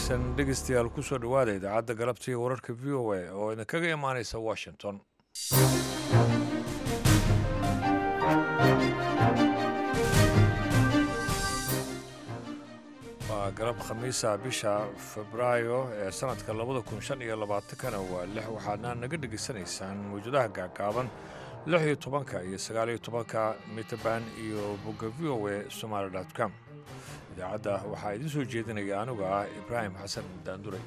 wanaagsan dhegeystayaal kusoo dhowaada idaacadda galabta iyo wararka v o a oo idinkaga imaanaysa washington waa galab khamiisa bisha febraayo ee sanadka labada kun shan iyo labaatankana waa lix waxaadna naga dhegaysanaysaan mawjadaha gaagaaban lix iyo tobanka iyo sagaal iyo tobanka mitaban iyo bogga v o a somaali dot com idaacadda waxaa idiin soo jeedinaya anigu ah ibraahim xasan daanduray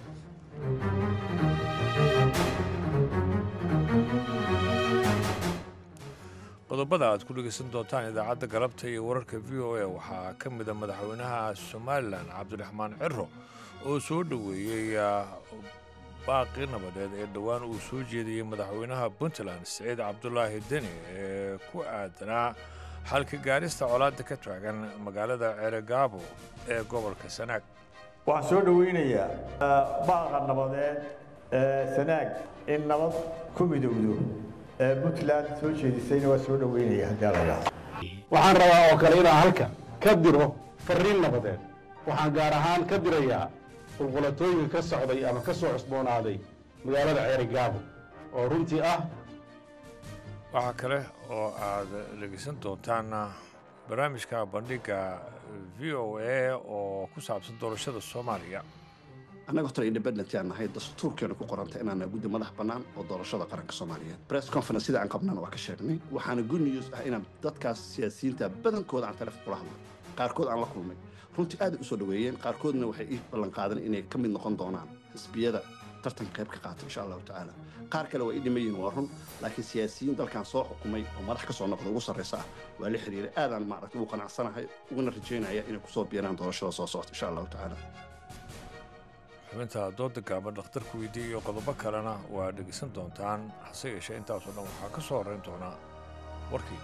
qodobada aad ku dhegaysan doontaan idaacadda galabta iyo wararka v o a waxaa ka mida madaxweynaha somalilan cabdiraxmaan ciro oo soo dhoweeyey baaqii nabadeed ee dhowaan uu soo jeediyey madaxweynaha puntland siciid cabdulaahi deni ee ku aadanaa xalka gaarista colaadda ka taagan magaalada ceregaabo ee gobolka sanaag waxaan soo dhoweynayaa baaqa nabadeed ee sanaag in nabad ku midowdo ee puntland soo jeedisayna waa soo dhoweynaya haddii alla yidhaahdo waxaan rabaa oo kale inaan halkan ka diro fariin nabadeed waxaan gaar ahaan ka dirayaa qulqulatooyinka ka socday ama ka soo cusboonaaday magaalada ceerigaabo oo runtii ah waxaa kale oo aad dhegaysan doontaan barnaamijka bandhigga v o a oo ku saabsan doorashada soomaaliya annaga horta independent aan nahay dastuurkeena ku qoranta inaana guddi madax bannaan oo doorashada qaranka soomaaliyeed press conference sida aan qabnana waa ka sheegnay waxaana good news ah inaan dadkaas siyaasiyiinta badankooda aan taleefon kula hadlay qaarkood aan la kulmay runtii aad u soo dhoweeyeen qaarkoodna waxay ii ballan qaadeen inay ka mid noqon doonaan xisbiyada tartan qayb ka qaata insha allahu tacaala qaar kale waa ii dhiman yihiin waa run laakiin siyaasiyiin dalkan soo xukumay oo madax ka soo noqda ugu sarraysa ah waa la xiriiray aadaan maaragtay ugu qanacsanahay uguna rajaynaya inay kusoo biiraan doorashada soo socota insha allahu tacaala xubinta dooda gaaban dhakhtarka weydiiya iyo qodobo kalena waa dhegaysan doontaan hase yeeshee intaasoo dhan waxaa ka soo horrayn doonaa warkii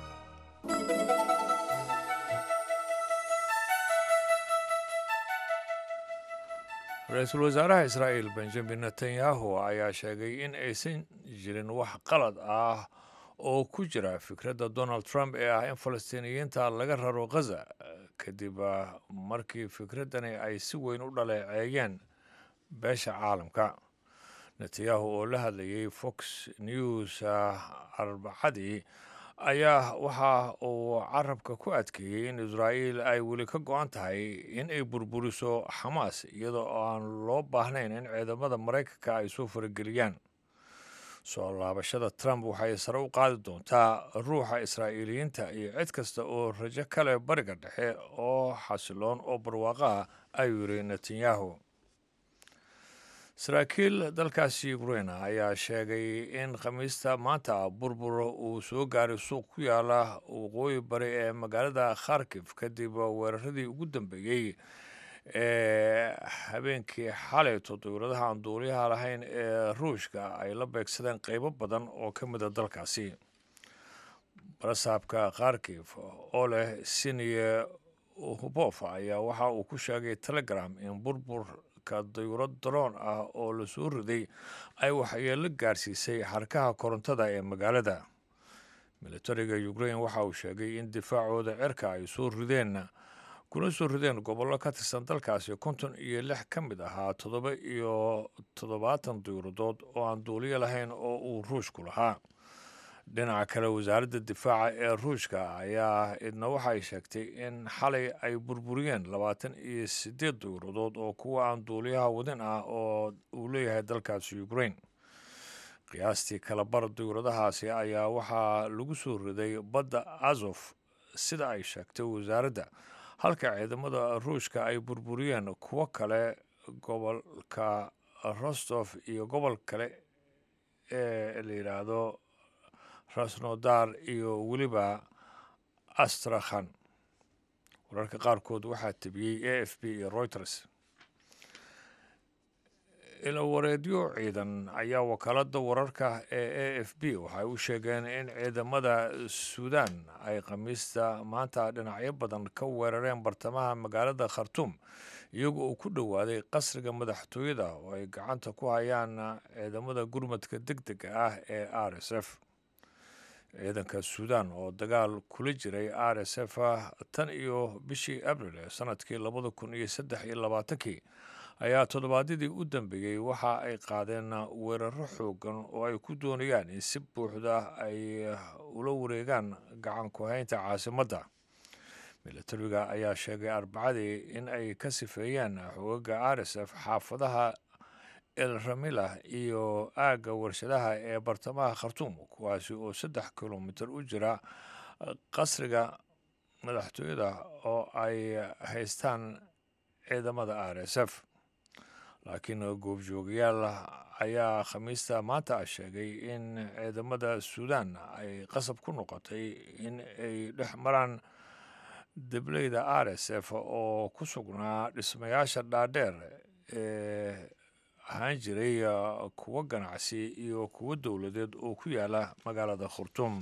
ra-iisul wasaaraha israa'iil benjamin netanyahu ayaa sheegay in aysan jirin wax qalad ah oo ku jira fikradda donald trump ee ah in falastiiniyiinta laga raro khaza kadib markii fikraddani ay si weyn u dhaleeceeyeen beesha caalamka netanyahu oo la hadlayay fox news arbacadii ayaa waxa uu carabka ku adkeeyey in israa'iil ay weli ka go-an tahay in ay burburiso xamaas iyadoo aan loo baahnayn in ciidamada maraykanka ay soo farageliyaan soo laabashada trump waxay sare u qaadi doontaa ruuxa israa'iiliyiinta iyo cid kasta oo rajo kale bariga dhexe oo xasiloon oo barwaaqo ah ayuu yidhi netanyahu saraakiil dalkaasi ukraina ayaa sheegay in khamiista maanta burbur uu soo gaaray suuq ku yaala waqooyi bari ee magaalada kharkif kadib weeraradii ugu dambeeyey ee habeenkii xalayto dowladaha aan duuliyaha lahayn ee ruushka ay la beegsadeen qeybo badan oo ka mida dalkaasi barasaabka kharkif oo leh siniye hubof ayaa waxa uu ku sheegay telegram in burbur dayurad daroon ah oo la soo riday ay waxyeelo gaarsiisay xarkaha korontada ee magaalada militariga ukrain waxa uu sheegay in difaacooda cirka ay soo rideen kuna soo rideen gobollo ka tirsan dalkaasi konton iyo lix ka mid ahaa toddoba iyo toddobaatan dayuradood oo aan duuliyo lahayn oo uu ruushku lahaa dhinaca kale wasaaradda difaaca ee ruushka ayaa idna waxay sheegtay in xalay ay burburiyeen labaatan iyo siddeed dayuradood oo kuwa aan duuliyaha wadin ah oo uu leeyahay dalkaasi ukrain qiyaastii kalabar dayuradahaasi ayaa waxaa lagu soo riday badda azof sida ay sheegtay wasaaradda halka ciidamada ruushka ay burburiyeen kuwo kale gobolka rostof iyo gobol kale ee la yidhaahdo rasnodar iyo weliba astrakhan wararka qaarkood waxaa tebiyey a f b iyo reuters ilawareedyo ciidan ayaa wakaaladda wararka ee a f b waxay u sheegeen in ciidamada suudan ay khamiista maanta dhinacyo badan ka weerareen bartamaha magaalada khartuum iyago uu ku dhowaaday qasriga madaxtooyada oo ay gacanta ku hayaan ciidamada gurmadka deg dega ah ee r s f ciidanka suudan oo dagaal kula jiray r s f tan iyo bishii abril ee sanadkii labada kun iyo saddex iyo labaatankii ayaa toddobaadyadii u dambeeyey waxa ay qaadeen weeraro xoogan oo ay ku doonayaan in si buuxda ay ula wareegaan gacan ku-haynta caasimadda milatariga ayaa sheegay arbacadii in ay ka sifeeyeen xoogaga r s f xaafadaha el ramila iyo aagga warshadaha ee bartamaha khartuum kuwaasi oo saddex kilomitir u jira qasriga madaxtooyada oo ay haystaan ciidamada r s f laakiin goobjoogayaal ayaa khamiista maanta sheegay in ciidamada suudan ay qasab ku noqotay in ay dhex maraan debleyda r s f oo ku sugnaa dhismayaasha dhaadheer ee ahaan jiray kuwo ganacsi iyo kuwo dowladeed oo ku yaala magaalada khurtuum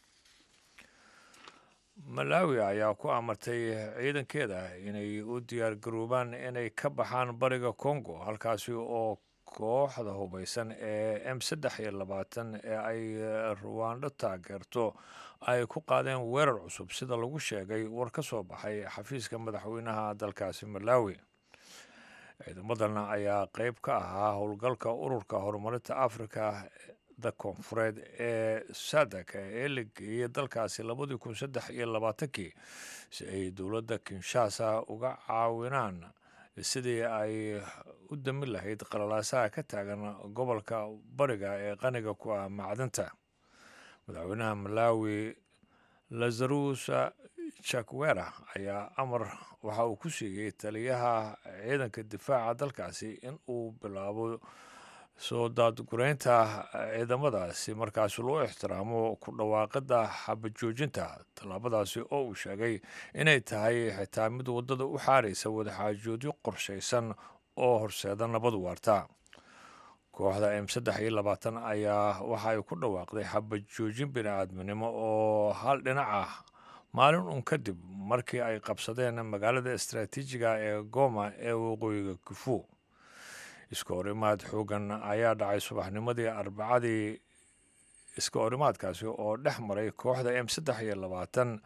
malawi ayaa ku amartay ciidankeeda inay u diyaar garoobaan inay ka baxaan bariga congo halkaasi oo kooxda hubaysan ee m saddex iyo labaatan ee ay ruwando taageerto ay ku qaadeen weerar cusub sida lagu sheegay war ka soo baxay xafiiska madaxweynaha dalkaasi malawi ciidamadan ayaa qeyb ka ahaa howlgalka ururka horumarinta africa da koonfureed ee sadak ee la geeyey dalkaasi labadii kun saddex iyo labaatankii si ay dowladda kinshasa uga caawinaan sidii ay u damin lahayd qalalaasaha ka taagan gobolka bariga ee qaniga ku ah macdinta madaxweynaha malawi lazarusa jakwera ayaa amar waxa uu ku siiyey taliyaha ciidanka difaaca dalkaasi in uu bilaabo soo daadgureynta ciidamadaasi markaasi loo ixtiraamo ku dhawaaqida xabajoojinta tallaabadaasi oo uu sheegay inay tahay xitaa mid waddada u xaaraysa wadaxaajoodyo qorshaysan oo horseeda nabad waarta kooxda m saddex iyo labaatan ayaa waxa ay ku dhawaaqday xabajoojin bini-aadminimo oo hal dhinac ah maalin un kadib markii ay qabsadeen magaalada istaraatiijiga ee goma ee waqooyiga kifu iska horimaad xoogan ayaa dhacay subaxnimadii arbacadii iska horimaadkaasi oo dhex maray kooxda m saddex iyo labaatan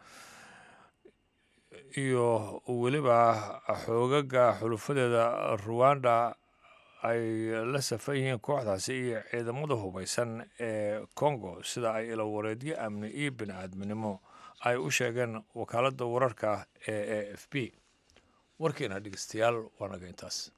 iyo weliba xoogaga xulufadeeda ruwanda ay la safan yihiin kooxdaasi iyo ciidamada hubaysan ee congo sida ay ilawareedyo amni iyo bini-aadminimo ay u sheegeen wakaaladda wararka ee a f b warkiina dhegeystayaal waa naga intaas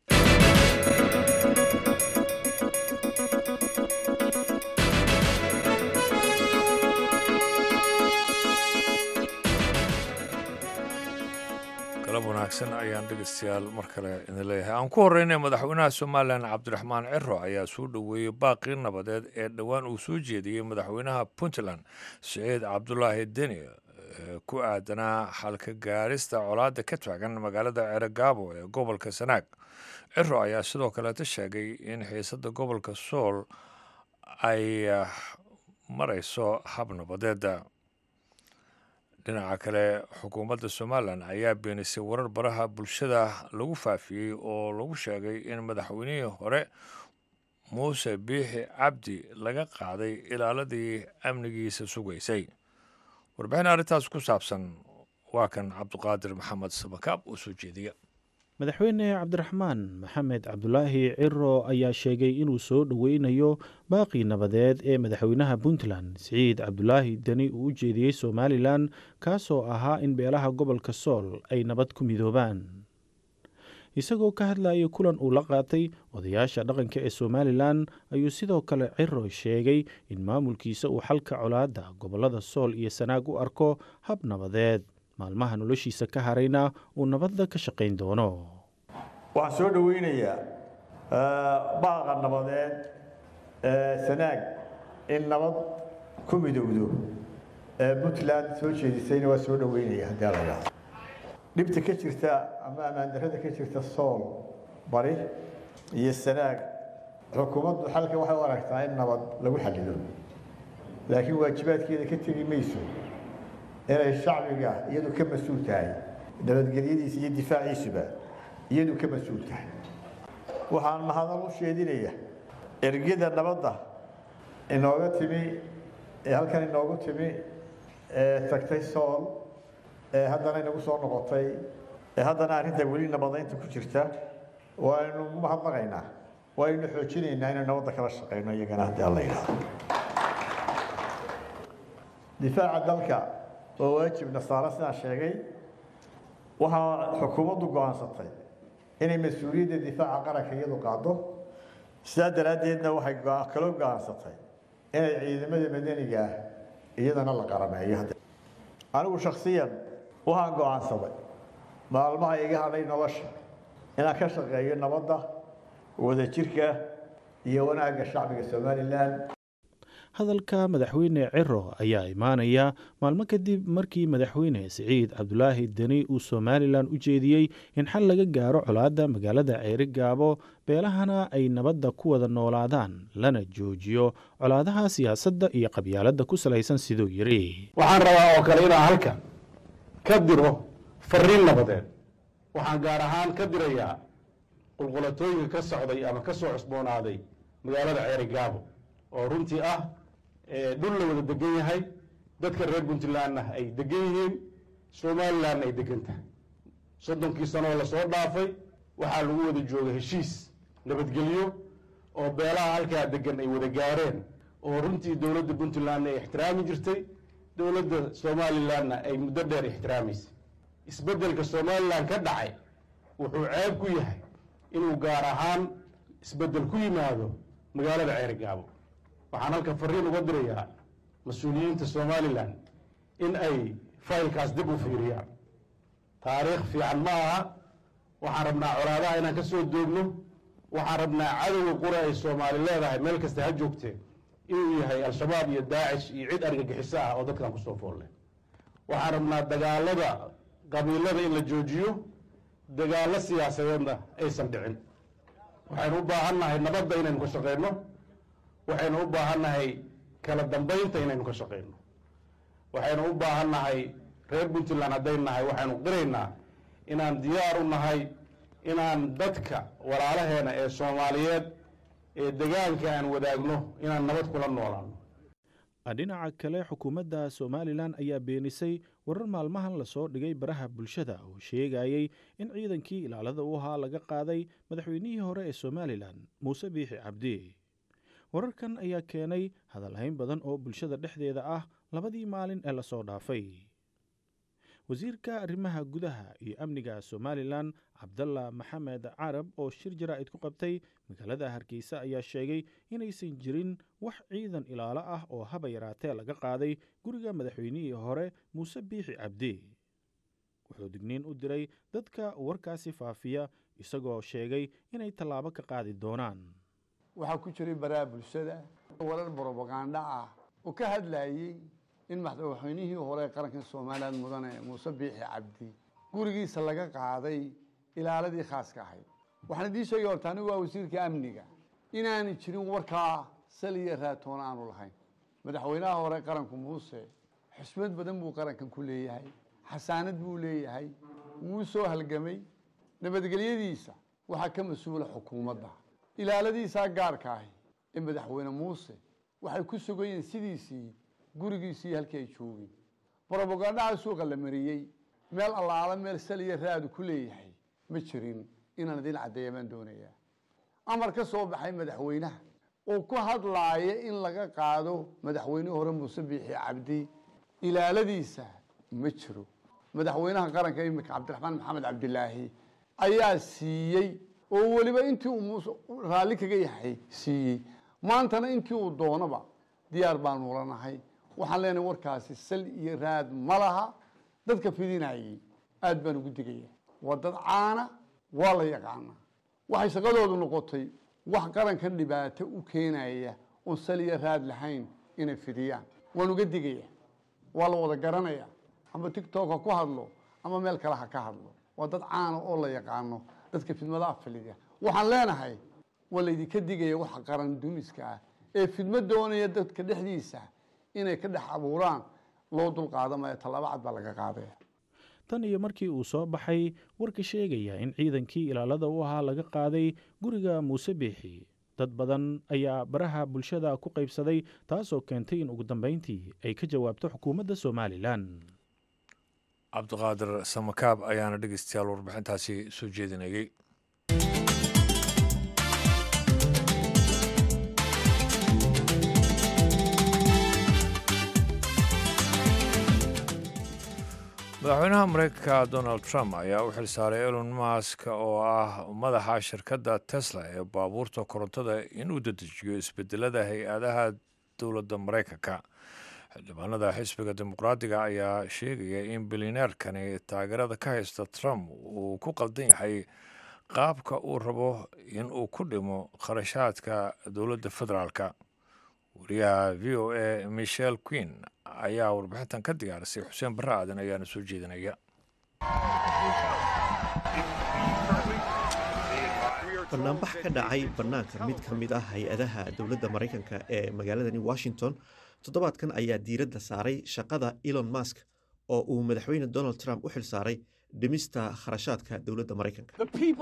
galab wanaagsan ayaan dhegeystayaal mar kale idin leeyahay aan ku horeynay madaxweynaha somalilan cabdiraxmaan ciro ayaa soo dhoweeyey baaqii nabadeed ee dhowaan uu soo jeediyey madaxweynaha puntland siciid cabdulaahi deni ku aadanaa xalka gaarista colaadda ka taagan magaalada ceregaabo ee gobolka sanaag ciro ayaa sidoo kaleeta sheegay in xiisadda gobolka sool ay marayso hab nabadeeda dhinaca kale xukuumadda somalilan ayaa beenisay warar baraha bulshada lagu faafiyey oo lagu sheegay in madaxweynihii hore muuse biixi cabdi laga qaaday ilaaladii amnigiisa sugaysay warbixin arrintaas ku saabsan waa kan cabdiqaadir maxamed sabakaab oo soo jeediya madaxweyne cabdiraxmaan maxamed cabdulaahi ciro ayaa sheegay inuu soo dhoweynayo baaqii nabadeed ee madaxweynaha puntland siciid cabdulaahi deni uu u jeediyey somalilan kaasoo ahaa in beelaha gobolka sool ay nabad ku midoobaan isagoo ka hadlayay kulan uu la qaatay odayaasha dhaqanka ee somalilan ayuu sidoo kale ciro sheegay in maamulkiisa uu xalka colaadda gobolada sool iyo sanaag u arko hab nabadeed maalmaha noloshiisa ka harayna uu nabadda ka shaqayn doono waxaan soo dhoweynayaa baaqa nabadeed sanaag in nabad ku midowdo puntland soo jeedisayna waa soo dhoweynaya haddii la yidhaahdo dhibta ka jirta ama ammaandarrada ka jirta sool bari iyo sanaag xukuumaddu xalka waxay u aragtaa in nabad lagu xallido laakiin waajibaadkeeda ka tegi mayso inay shacbiga iyadu ka mas-uul tahay nabadgelyadiisa iyo difaaciisuba iyadu ka mas-uul tahay waxaan mahadal u sheedinaya ergida nabadda inooga timi ee halkan inoogu timi ee tagtay sool ee haddana inagu soo noqotay ee haddana arrinta weli nabadaynta ku jirta waynu mahadnaqaynaa waynu xoojinaynaa inaynu nabadda kala shaqeyno iyagana haddii alla yidhaahdo difaaca dalka waa waajib nasaaro sidaan sheegay waxaa xukuumaddu go-aansatay inay mas-uuliyadda difaaca qaranka iyadu qaado sidaa daraaddeedna waxay kaloo go-aansatay inay ciidamada madaniga ah iyadana la qarameeyo anigu shaksiyan waxaan go-aansaday maalmaha iga hadhay nolosha inaan ka shaqeeyo nabadda wadajirka iyo wanaagga shacbiga somalilan hadalka madaxweyne ciro ayaa imaanaya maalmo kadib markii madaxweyne siciid cabdulaahi deni uu somalilan u jeediyey in xal laga gaaro colaadda magaalada ceeri gaabo beelahana ay nabadda ku wada noolaadaan lana joojiyo colaadaha siyaasadda iyo qabyaaladda ku salaysan siduu yidhi waxaan rabaa oo kale inaan halkan ka diro fariin nabadeed waxaan gaar ahaan ka dirayaa qulqulatooyinka ka socday ama ka soo cusboonaaday magaalada ceeri gaabo oo runtii ah dhul la wada degan yahay dadka reer puntlandna ay degan yihiin somalilandna ay degan tahay soddonkii sanoo lasoo dhaafay waxaa lagu wada joogay heshiis nabadgelyo oo beelaha halkaa degan ay wada gaareen oo runtii dowladda puntlandna ay ixtiraami jirtay dowladda somalilandna ay muddo dheer ixtiraamaysay isbeddelka somalilan ka dhacay wuxuu ceeb ku yahay inuu gaar ahaan isbeddel ku yimaado magaalada ceeri gaabo waxaan halka fariin uga dirayaa mas-uuliyiinta somalilan in ay faylkaas dib u fiiriyaan taariikh fiican ma aha waxaan rabnaa colaadaha inaan ka soo doogno waxaan rabnaa cadowga qura ay soomaali leedahay meel kasta ha joogtee inuu yahay al-shabaab iyo daacish iyo cid argagixiso ah oo dadkan kusoo foolle waxaan rabnaa dagaalada qabiilada in la joojiyo dagaallo siyaasadeedna aysan dhicin waxaynu u baahan nahay nabadda inaynu ka shaqeyno waxaynu u baahan nahay kala dambaynta inaynu ka shaqeyno waxaynu u baahan nahay reer puntland hadday nahay waxaynu qiraynaa inaan diyaar u nahay inaan dadka walaalaheena ee soomaaliyeed ee degaanka aan wadaagno inaan nabad kula noolaano dhinaca kale xukuumadda somalilan ayaa beenisay warar maalmahan lasoo dhigay baraha bulshada oo sheegayey in ciidankii ilaalada u ahaa laga qaaday madaxweynihii hore ee somalilan muuse biixi cabdi wararkan ayaa keenay hadalhayn badan oo bulshada dhexdeeda ah labadii maalin ee lasoo dhaafay wasiirka arrimaha gudaha iyo amniga somalilan cabdalla maxamed carab oo shir jaraa'id ku qabtay magaalada hargeysa ayaa sheegay inaysan jirin wax ciidan ilaalo ah oo haba yaraatee laga qaaday guriga madaxweynihii hore muuse biixi cabdi wuxuu digniin u diray dadka warkaasi faafiya isagoo sheegay inay tallaabo ka qaadi doonaan waxaa ku jiray baraha bulshada warar brobaganda ah oo ka hadlayey in madaxweynihii hore qaranka somalilan mudane muuse biixi cabdi gurigiisa laga qaaday ilaaladii khaaska ahayd waxaan idiin sheegay horta anigu waa wasiirka amniga inaanay jirin warkaa sal iyo raatoon aanu lahayn madaxweynaha hore qaranku muuse xusmad badan buu qarankan ku leeyahay xasaanad buu leeyahay wuu soo halgamay nabadgelyadiisa waxaa ka mas-uula xukuumadda ilaaladiisaa gaarka ahi ee madaxweyne muuse waxay ku sugayeen sidiisii gurigiisii halkii ay joogeen brobagandhaha suuqa la mariyey meel allaala meel saliya raadu ku leeyahay ma jirin inaan idin caddeeya baan doonayaa amar ka soo baxay madaxweynaha oo ku hadlaaya in laga qaado madaxweynihii hore muuse biixi cabdi ilaaladiisa ma jiro madaxweynaha qaranka imika cabdiraxmaan maxamed cabdilaahi ayaa siiyey oo weliba intii uu muuse raalli kaga yahay siiyey maantana intii uu doonaba diyaar baanu lanahay waxaan leenahay warkaasi sal iyo raad ma laha dadka fidinayey aad baan ugu digaya waa dad caana waa la yaqaanaa waxay shaqadoodu noqotay wax qarankan dhibaato u keenaya oon sal iyo raad lahayn inay fidiyaan waan uga digaya waa la wada garanaya ama tictok ha ku hadlo ama meel kale ha ka hadlo waa dad caana oo la yaqaano dadka fidmadaha filiya waxaan leenahay waa laydinka digaya waxa qaran dumiska ah ee fidmo doonaya dadka dhexdiisa inay ka dhex abuuraan loo dulqaadamayo tallaabo cad baa laga qaadaya tan iyo markii uu soo baxay warka sheegaya in ciidankii ilaalada u ahaa laga qaaday guriga muuse biixi dad badan ayaa baraha bulshada ku qaybsaday taasoo keentay in ugu dambeyntii ay ka jawaabto xukuumadda somalilan cabdiqaadir samakaab ayaana dhegeystayaal warbixintaasi soo jeedinayey madaxweynaha mareykanka donald trump ayaa u xilsaaray elon mask oo ah madaxa shirkadda tesla ee baabuurta korontada inuu dedejiyo isbedelada hay-adaha dowladda mareykanka xildhibaanada xisbiga dimuqraadiga ayaa sheegaya in bilineerkani taageerada ka haysta trump uu ku qaldan yahay qaabka uu rabo in uu ku dhimo kharashaadka dowladda federaalka wariyaha v o a michel queen ayaa warbixintan ka diyaarisay xuseen barre aadan ayaana soo jeedinaya banaanbax ka dhacay bannaanka mid ka mid ah hay-adaha dowladda maraykanka ee magaaladani washington toddobaadkan ayaa diiradda saaray shaqada elon musk oo uu madaxweyne donald trump u xil saaray dhimista kharashaadka dowladda maraykanka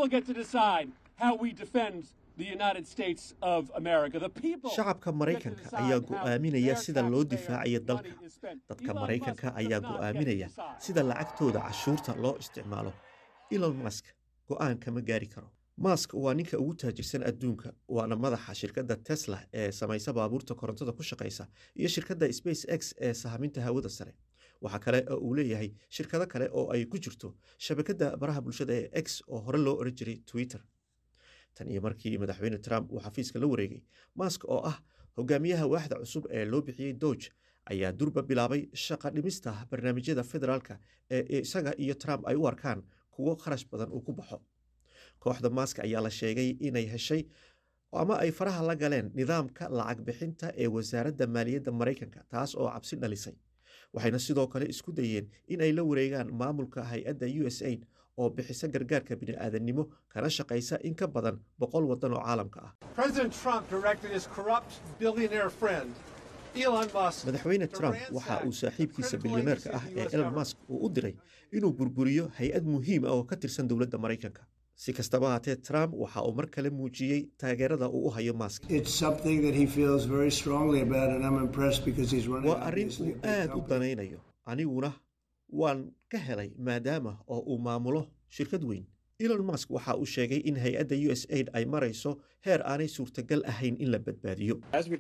shacabka maraykanka ayaa go'aaminaya sida loo difaacayo dalka dadka maraykanka ayaa go'aaminaya sida lacagtooda cashuurta loo isticmaalo elon musk go'aan kama gaari karo mask waa ninka ugu taajirsan adduunka waana madaxa shirkadda tesla ee samaysa baabuurta korontada ku shaqaysa iyo shirkadda space x ee sahaminta hawada sare waxaa kale oo uu leeyahay shirkado kale oo ay ku jirto shabakadda baraha bulshada ee x oo hore loo oran jiray twitter tan iyo markii madaxweyne trump uu xafiiska la wareegay mask oo ah hogaamiyaha waaxda cusub ee loo bixiyey dooge ayaa durba bilaabay shaqa dhimista barnaamijyada federaalka ee isaga iyo trump ay u arkaan kuwo kharash badan uu ku baxo kooxda mask ayaa la sheegay inay heshay ama ay faraha la galeen nidaamka lacag bixinta ee wasaaradda maaliyadda maraykanka taas oo cabsi dhalisay waxayna sidoo kale isku dayeen in ay la wareegaan maamulka hay-adda u s aid oo bixisa gargaarka bini'aadannimo kana shaqaysa in ka badan boqol waddan oo caalamka ah madaxweyne trump waxa uu saaxiibkiisa bilyaneerka ah ee elon musk uu u diray inuu burburiyo hay-ad muhiim ah oo ka tirsan dowladda maraykanka si kastaba haatee trump waxa uu mar kale muujiyey taageerada uu u hayo mask waa arrin uu aad u danaynayo aniguna waan ka helay maadaama oo uu maamulo shirkad weyn elon musk waxa uu sheegay in hay-adda u s aid ay marayso heer aanay suurtagal ahayn in la badbaadiyo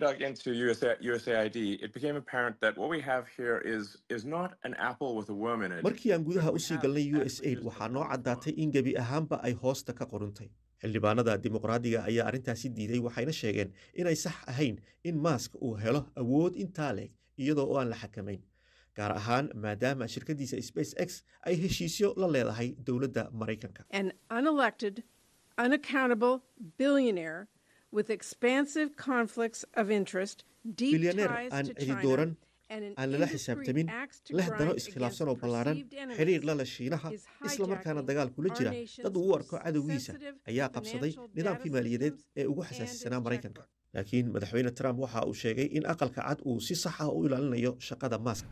markii aan gudaha usii galnay u s aid waxaa noo caddaatay in gebi ahaanba ay hoosta ka qoruntay xildhibaanada dimuqraadiga ayaa arrintaasi diiday waxayna sheegeen inay sax ahayn in mask uu helo awood intaa leeg iyadoo oo aan la xakamayn gaar ahaan maadaama shirkaddiisa space x ay heshiisyo la leedahay dowladda maraykanka bilyaneer aan cidi dooran aan lala xisaabtamin leh dano iskhilaafsan oo ballaaran xidhiir lala shiinaha islamarkaana dagaal kula jira dad uu u arko cadowgiisa ayaa qabsaday nidaamkii maaliyadeed ee ugu xasaasisanaa maraykanka laakiin madaxweyne trump waxa uu sheegay in aqalka cad uu si sax ah u ilaalinayo shaqada mask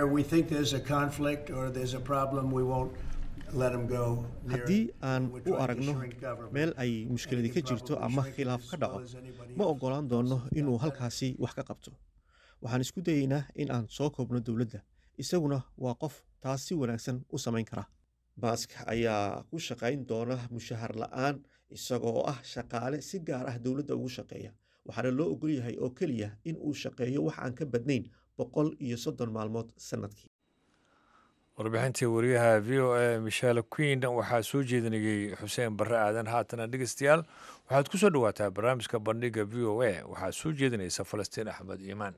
haddii aan u aragno meel ay mushkiladi ka jirto ama khilaaf ka dhaco ma oggolaan doono inuu halkaasi wax ka qabto waxaan isku dayeynaa in aan soo koobno dowladda isaguna waa qof taas si wanaagsan u samayn kara mask ayaa ku shaqayn doona mushahar la'aan isagoo ah shaqaale si gaar ah dowladda ugu shaqeeya waxaana loo ogol yahay oo keliya in uu shaqeeyo wax aan ka badnayn boqol iyo soddon maalmood sannadkii warbixintii wariyaha v o a michel queen waxaa soo jeedinayey xuseen barre aadan haatana dhegeystayaal waxaad ku soo dhowaataa barnaamijka bandhiga v o a waxaa soo jeedinaysa falastiin axmed iimaan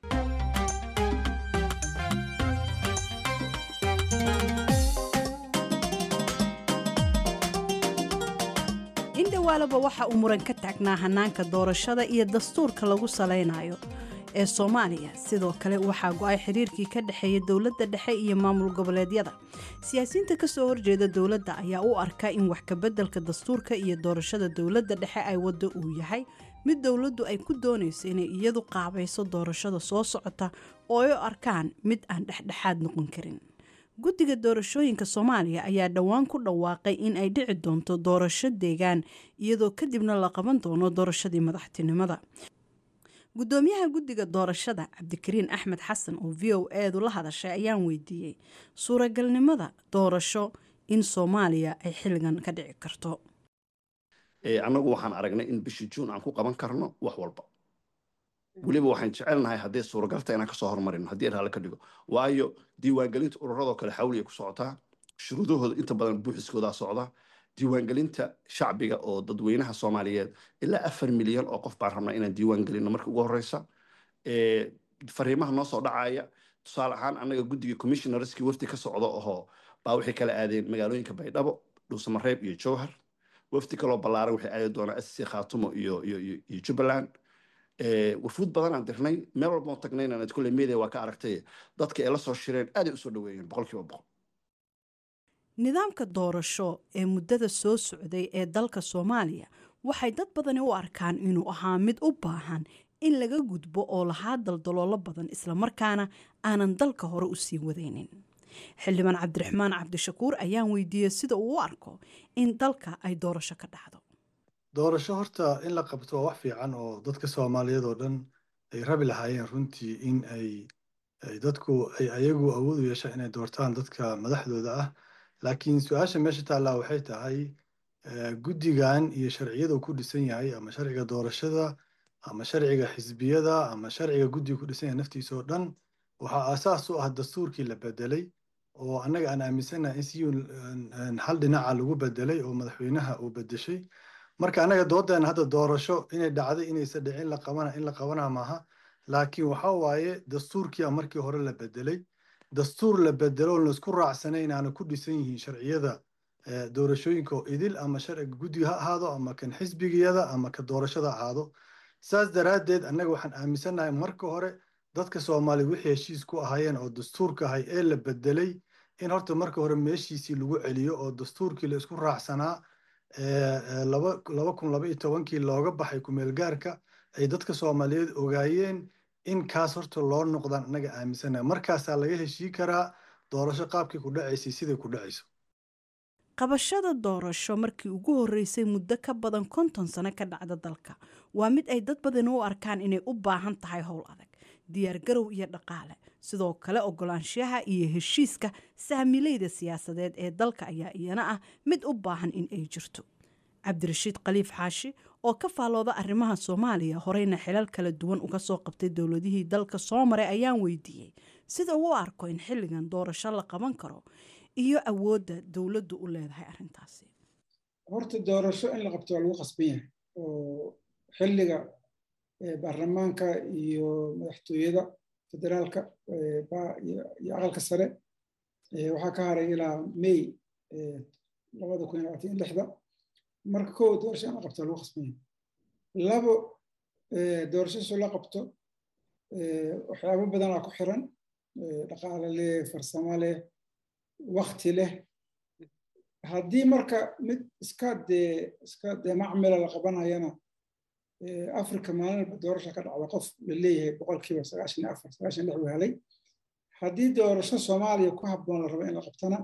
indhawaalaba waxa uu muran ka taagnaa hanaanka doorashada iyo dastuurka lagu salaynayo ee soomaaliya sidoo kale waxaa go-ay xiriirkii ka dhexeeya dowladda dhexe iyo maamul goboleedyada siyaasiyiinta kasoo horjeeda dowladda ayaa u arka in wax kabeddelka dastuurka iyo doorashada dowladda dhexe ay waddo uu yahay mid dowladdu ay ku doonayso inay iyadu qaabayso doorashada soo socota oo ay u arkaan mid aan dhexdhexaad noqon karin guddiga doorashooyinka soomaaliya ayaa dhowaan ku dhawaaqay in ay dhici doonto doorasho deegaan iyadoo kadibna la qaban doono doorashadii madaxtinimada gudoomiyaha guddiga doorashada cabdikariin axmed xasan oo v o eedu la hadashay ayaan weydiiyey suuragalnimada doorasho in soomaaliya ay xilligan ka dhici karto annagu waxaan aragnay in bishii juun aan ku qaban karno wax walba weliba waxaan jecelnahay hadday suuragalta inaan kasoo hormarino haddii raale ka dhigo waayo diiwaangelinta ururadoo kale xawli ay ku socotaa shuruudahooda inta badan buuxiskoodaa socda diiwaangelinta shacbiga oo dadweynaha soomaaliyeed ilaa afar milyan oo qof baan rabnaa inaan diiwaan gelino marka ugu horeysa fariimaha noo soo dhacaya tusaale ahaan annaga guddiga commissionerskii wafdi ka socda ohoo baa waxay kala aadeen magaalooyinka baydhabo dhuusamareeb iyo jowhar wafdi kaloo ballaaran waxay aadi doonaa sc khaatumo iyo iyo iyo jubbaland wafuud badan aan dirnay meel walba oo tagnayna ad kulle media waa ka aragtay dadka ay la soo shireen aaday usoo dhaweeyeen boqolkiiba boqol nidaamka doorasho ee muddada soo socday ee dalka soomaaliya waxay dad badani u arkaan inuu ahaa mid u baahan in laga gudbo oo lahaa daldaloolo badan islamarkaana aanan dalka hore u sii wadaynin xildhibaan cabdiraxmaan cabdishakuur ayaan weydiiyey sida uu u arko in dalka ay doorasho ka dhacdo doorasho horta in la qabto waa wax fiican oo dadka soomaaliyeed oo dhan ay rabi lahaayeen runtii in ay dadku ay ayagu awood u yeeshaan inay doortaan dadka madaxdooda ah laakiin su-aasha meesha taallaa waxay tahay guddigan iyo sharciyada uu ku dhisan yahay ama sharciga doorashada ama sharciga xisbiyada ama sharciga guddiga ku dhisan yahay naftiisa oo dhan waxaa aasaas u ah dastuurkii la bedelay oo annaga aan aaminsanahay in si hal dhinaca lagu bedelay oo madaxweynaha uu bedeshay marka annaga doodeena hadda doorasho inay dhacday inaysa dhicin la qabana in la qabana maaha laakiin waxa waaye dastuurkiia markii hore la bedelay dastuur la bedelo oo laisku raacsanayn aana ku dhisan yihiin sharciyada doorashooyinka oo idil ama sharciga guddiga ha ahaado ama kan xisbigiyada ama ka doorashada ahaado saas daraaddeed annaga waxaan aaminsannahay marka hore dadka soomaaliya wixii heshiis ku ahaayeen oo dastuurka ahay ee la bedelay in horta marka hore meeshiisii lagu celiyo oo dastuurkii la isku raacsanaa laba kun laba iyo tobankii looga baxay kumeelgaarka ay dadka soomaaliyeed ogaayeen in kaas horta loo noqdaan annaga aaminsanahay markaasaa laga heshii karaa doorasho qaabkii ku dhacaysay siday ku dhacayso qabashada doorasho markii ugu horreysay muddo ka badan konton sano ka dhacda dalka waa mid ay dad badani u arkaan inay u baahan tahay howl adag diyaargarow iyo dhaqaale sidoo kale ogolaanshaha iyo heshiiska saamileyda siyaasadeed ee dalka ayaa iyana ah mid u baahan in ay jirto cabdirashiid khaliif xaashi oo ka faalooda arrimaha soomaaliya horeyna xilal kala duwan uga soo qabtay dowladihii dalka soo maray ayaan weydiiyey sida uu u arko in xilligan doorasho la qaban karo iyo awoodda dowladdu u leedahay arrintaasi horta doorasho in la qabto waa lagu qasban yahay oo xilliga baarlamaanka iyo madaxtooyada federaalka iyo aqalka sare waxaa ka haray ilaa may labada kun iyo labaatan iyo lixda marka kow doorasho in la qabto waa lagu qasban yahay labo doorasho soo la qabto waxyaabo badanaa ku xiran dhaqaale leh farsamo leh wakti leh haddii marka mid iska dee iska dee macmila la qabanayana africa maalin walba doorasha ka dhacda qof la leeyahay boqolkiiba sagaashan iyo afar sagaashan lix uu helay haddii doorasho soomaaliya ku habboon la rabo in la qabtana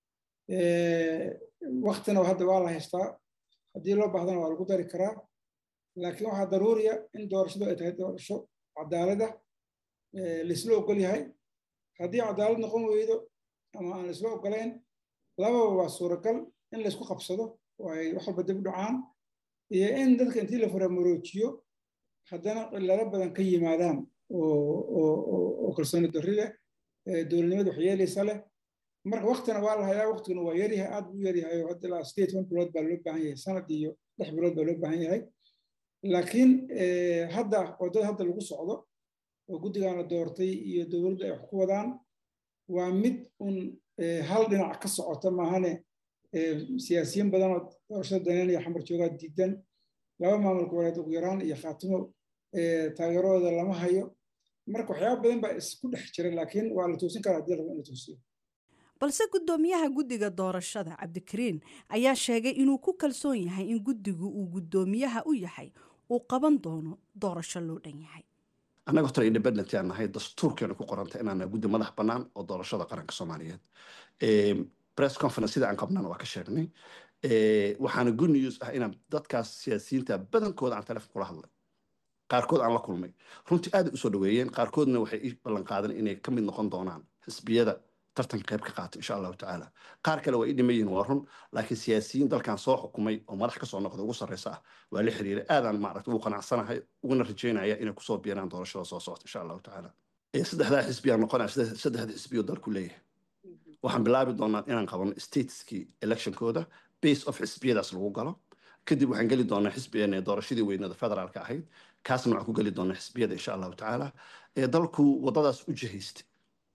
waktina hadda waa la haystaa haddii loo baahdana waa lagu dari karaa laakiin waxaa daruuriya in doorashadu ay tahay doorasho cadaalada laisla ogol yahay haddii cadaalad noqon weydo ama aan laisla ogolayn lababa waa suuragal in laysku qabsado oo ay wax walba dib u dhacaan iyo in dadka intii la faramoroojiyo haddana cilado badan ka yimaadaan oo kalsooni darri leh dowladnimada waxyeelaysa leh marka waktina waa la hayaa waktiguna waa yaryahay aad buu yaryahay oo hadda ilaa sideed toban bilood baa loo baahan yahay sanad iyo lix bilood baa loo baahan yahay laakiin hadda waddada hadda lagu socdo oo guddigaana doortay iyo dowladdu ay wax ku wadaan waa mid un hal dhinac ka socota maahane siyaasiyiin badan oo doorashada daneynaya xamar joogaa diidan laba maamul goboleed ugu yaraan iyo khaatimo taageeradooda lama hayo marka waxyaaba badan baa isku dhex jira laakiin waa la toosin karaa haddii la rabo in la toosiyo balse guddoomiyaha guddiga doorashada cabdikariin ayaa sheegay inuu ku kalsoon yahay in guddigu uu guddoomiyaha u yahay uu qaban doono doorasho loo dhan yahay annaga horta independent aan nahay dastuurkeena ku qoranta inaana guddi madax bannaan oo doorashada qaranka soomaaliyeed press conference sida aan qabnana waa ka sheegnay waxaana good news ah inaan dadkaas siyaasiyiinta badankooda aan telefon kula hadlay qaarkood aan la kulmay runtii aad usoo dhaweeyeen qaarkoodna waxay ii ballan qaadan inay ka mid noqon doonaan xisbiyada tartanka qayb ka qaato insha allahu tacaala qaar kale waa i dhiman yihiin waa run laakiin siyaasiyiin dalkan soo xukumay oo madax kasoo noqda ugu sarreysa ah waa la xiriiray aadaan maaragta ugu qanacsanahay uguna rajeynaya inay kusoo biiraan doorashada soo socota insha allahu tacaala saddexdaa xisbiyaa noqonaya saddexda xisbiyo dalku leeyahay waxaan bilaabi doonaa inaan qabano stateskii electionkooda base of xisbiyadaas lagu galo kadib waxaan geli doonaa xisbigeena doorashadii weynada federaalka ahayd kaasna waxaan ku geli doonaa xisbiyada insha allahu tacaala ee dalku waddadaas u jihaystay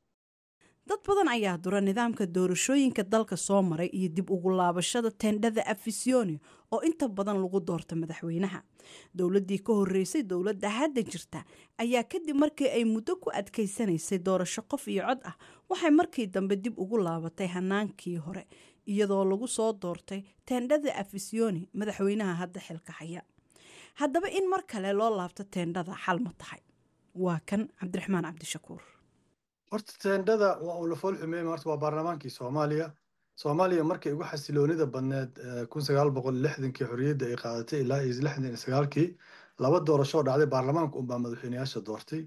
dad badan ayaa dura nidaamka doorashooyinka dalka soo maray iyo dib ugu laabashada tendhada afisioni oo inta badan lagu doorto madaxweynaha dowladdii ka horeysay dowladda hadda jirta ayaa kadib markii ay muddo ku adkaysanaysay doorasho qof iyo cod ah waxay markii dambe dib ugu laabatay hanaankii hore iyadoo lagu soo doortay teendhada afisioni madaxweynaha hadda xilka haya haddaba in mar kale loo laabto teendhada xal ma tahay waa kan cabdiraxmaan cabdishakuur horta teendhada waa uu la fool xumeeyey horta waa baarlamaankii soomaaliya soomaaliya markay ugu xasiloonida badneed kun sagaal boqol lixdankii xorriyadda ay qaadatay ilaa iyo lixdan iyo sagaalkii laba doorasho dhacday baarlamaanka unbaa madaxweyneyaasha doortay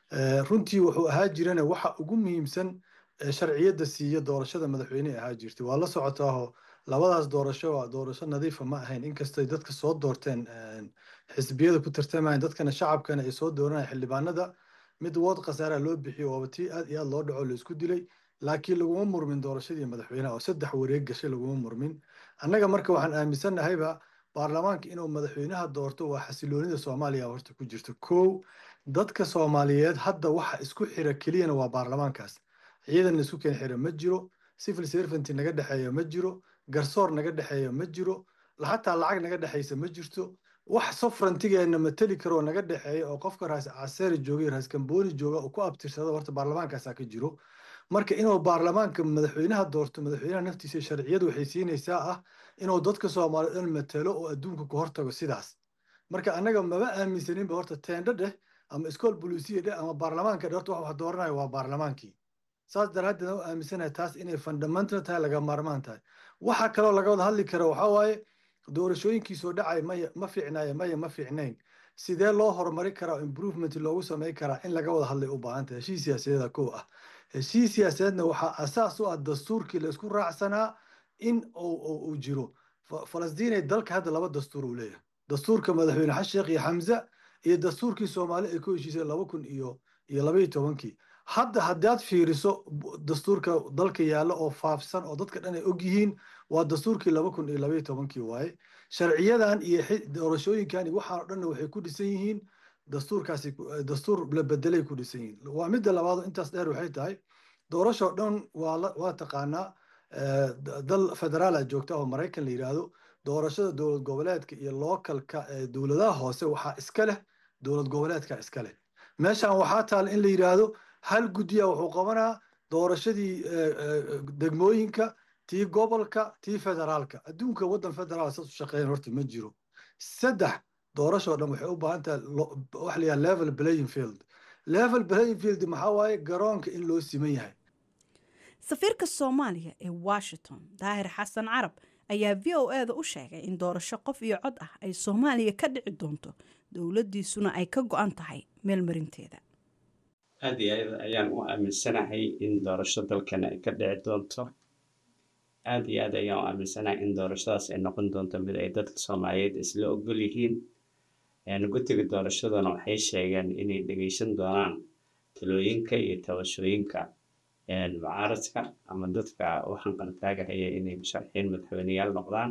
runtii wuxuu ahaa jirana waxa ugu muhiimsan sharciyadda siiya doorashada madaxweyne ahaa jirtay waa la socotaaho labadaas doorasho waa doorasho nadiifa ma ahayn inkastay dadka soo doorteen xisbiyada ku tartamayeen dadkana shacabkana ay soo dooranaya xildhibaanada mid wood khasaara loo bixiyo waaba tii aad iyo aad loo dhaco laisku dilay laakiin laguma murmin doorashadii madaxweynaha oo saddex wareeg gashay laguma murmin annaga marka waxaan aaminsannahayba baarlamaanka inuu madaxweynaha doorto waa xasiloonida soomaaliya horta ku jirta kow dadka soomaaliyeed hadda waxa isku xira keliyana waa baarlamaankaas ciidan laisku keen xira ma jiro civil servanty naga dhexeeya ma jiro garsoor naga dhexeeya ma jiro xataa lacag naga dhexeysa ma jirto wax sofrantigeena mateli karoo naga dhexeeya oo qofka raas caseeri joogay raas kambooni jooga oo ku abtirsada horta baarlamaankaasaa ka jiro marka inuu baarlamaanka madaxweynaha doorto madaxweynaha naftiisa sharciyadu waxay siinaysaa ah inuu dadka soomaaliyeed dhan matelo oo adduunka ku hortago sidaas marka annaga maba aaminsaninba horta teendho dheh ama iskool bolisiya dheh ama baarlamaanka dheh horta wax wax dooranaya waa baarlamaankii saas daraaddeed u aaminsanahay taas inay fundamental tahay laga maarmaan tahay waxa kaloo laga wada hadli kara waxaa waaye doorashooyinkii soo dhacay maya ma fiicnaaye maya ma fiicnayn sidee loo horumari karaa improvement loogu samey karaa in laga wada hadlay u baahan tahay heshiis siyaasadeeda kow ah heshiis siyaasadeedna waxaa asaas u ah dastuurkii la isku raacsanaa in uu jiro falastiin dalka hadda laba dastuur uu leeyahay dastuurka madaxweyne xasan sheekh iyo xamza iyo dastuurkii soomaali ay ku heshiisay laba kun iyo iyo laba iyo tobankii hadda haddaad fiiriso dastuurka dalka yaalla oo faafsan oo dadka dhan ay og yihiin waa dastuurkii laba kun iyo labaiyo tobankii waaye sharciyadan iyo doorashooyinkan iyo waxaan o dhanna waxay ku dhisan yihiin dastuurkaasi dastuur la bedelay ku dhisan yihiin waa midda labaad intaas dheer waxay tahay doorashoo dhan waa waa taqaanaa dal federaala joogta oo maraykan la yidhaahdo doorashada dowlad goboleedka iyo lookalka dowladaha hoose waxaa iska leh dowlad goboleedka iska leh meeshan waxaa taala in la yidhaahdo hal guddiya wuxuu qabanaa doorashadii degmooyinka tii gobolka tii federaalka adduunka waddan federaal saas u shaqeeyan horta ma jiro saddex doorashoo dhan waxay u baahan tahay waxa la yidhaha level playing field level playing field maxaa waaye garoonka in loo siman yahay safiirka soomaaliya ee washington daahir xasan carab ayaa v o e da u sheegay in doorasho qof iyo cod ah ay soomaaliya ka dhici doonto dowladdiisuna ay ka go-an tahay meelmarinteeda aad iyo aad ayaan u aaminsanahay in doorasho dalkan ay ka dhici doonto aad iyo aad ayaan u aaminsanahay in doorashadaas ay noqon doonto mid ay dadka soomaaliyeed isla ogol yihiin guddiga doorashadana waxay sheegeen inay dhegeysan doonaan talooyinka iyo tabashooyinka mucaaradka ama dadka waxaan qartaagahaya inay musharaxiin madaxweyneyaal noqdaan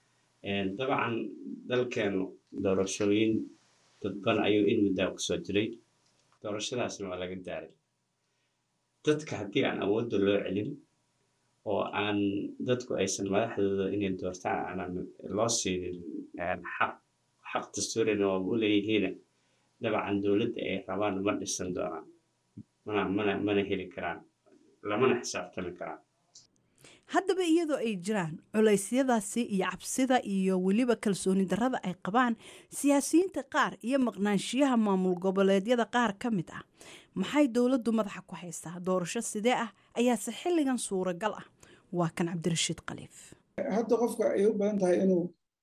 dabcan dalkeenu doorashooyin dadban ayuu in muddaa kusoo jiray doorashadaasna waa laga daaray dadka haddii aan awoodda loo celin oo aan dadku aysan madaxdooda inay doortaan aanan loo siinin xaq xaq dastuurina waaba u leeyihiina dabcan dowladda ay rabaan ma dhisan doonaan mana mana mana heli karaan lamana xisaabtami karaan haddaba iyadoo ay jiraan culeysyadaasi iyo cabsida iyo weliba kalsooni darrada ay qabaan siyaasiyiinta qaar iyo maqnaanshiyaha maamul goboleedyada qaar ka mid ah maxay dowladdu madaxa ku haystaa doorasho sidee ah ayaase xilligan suuragal ah waa kan cabdirashiid khaliif hadda qofka ay u badan tahay inuu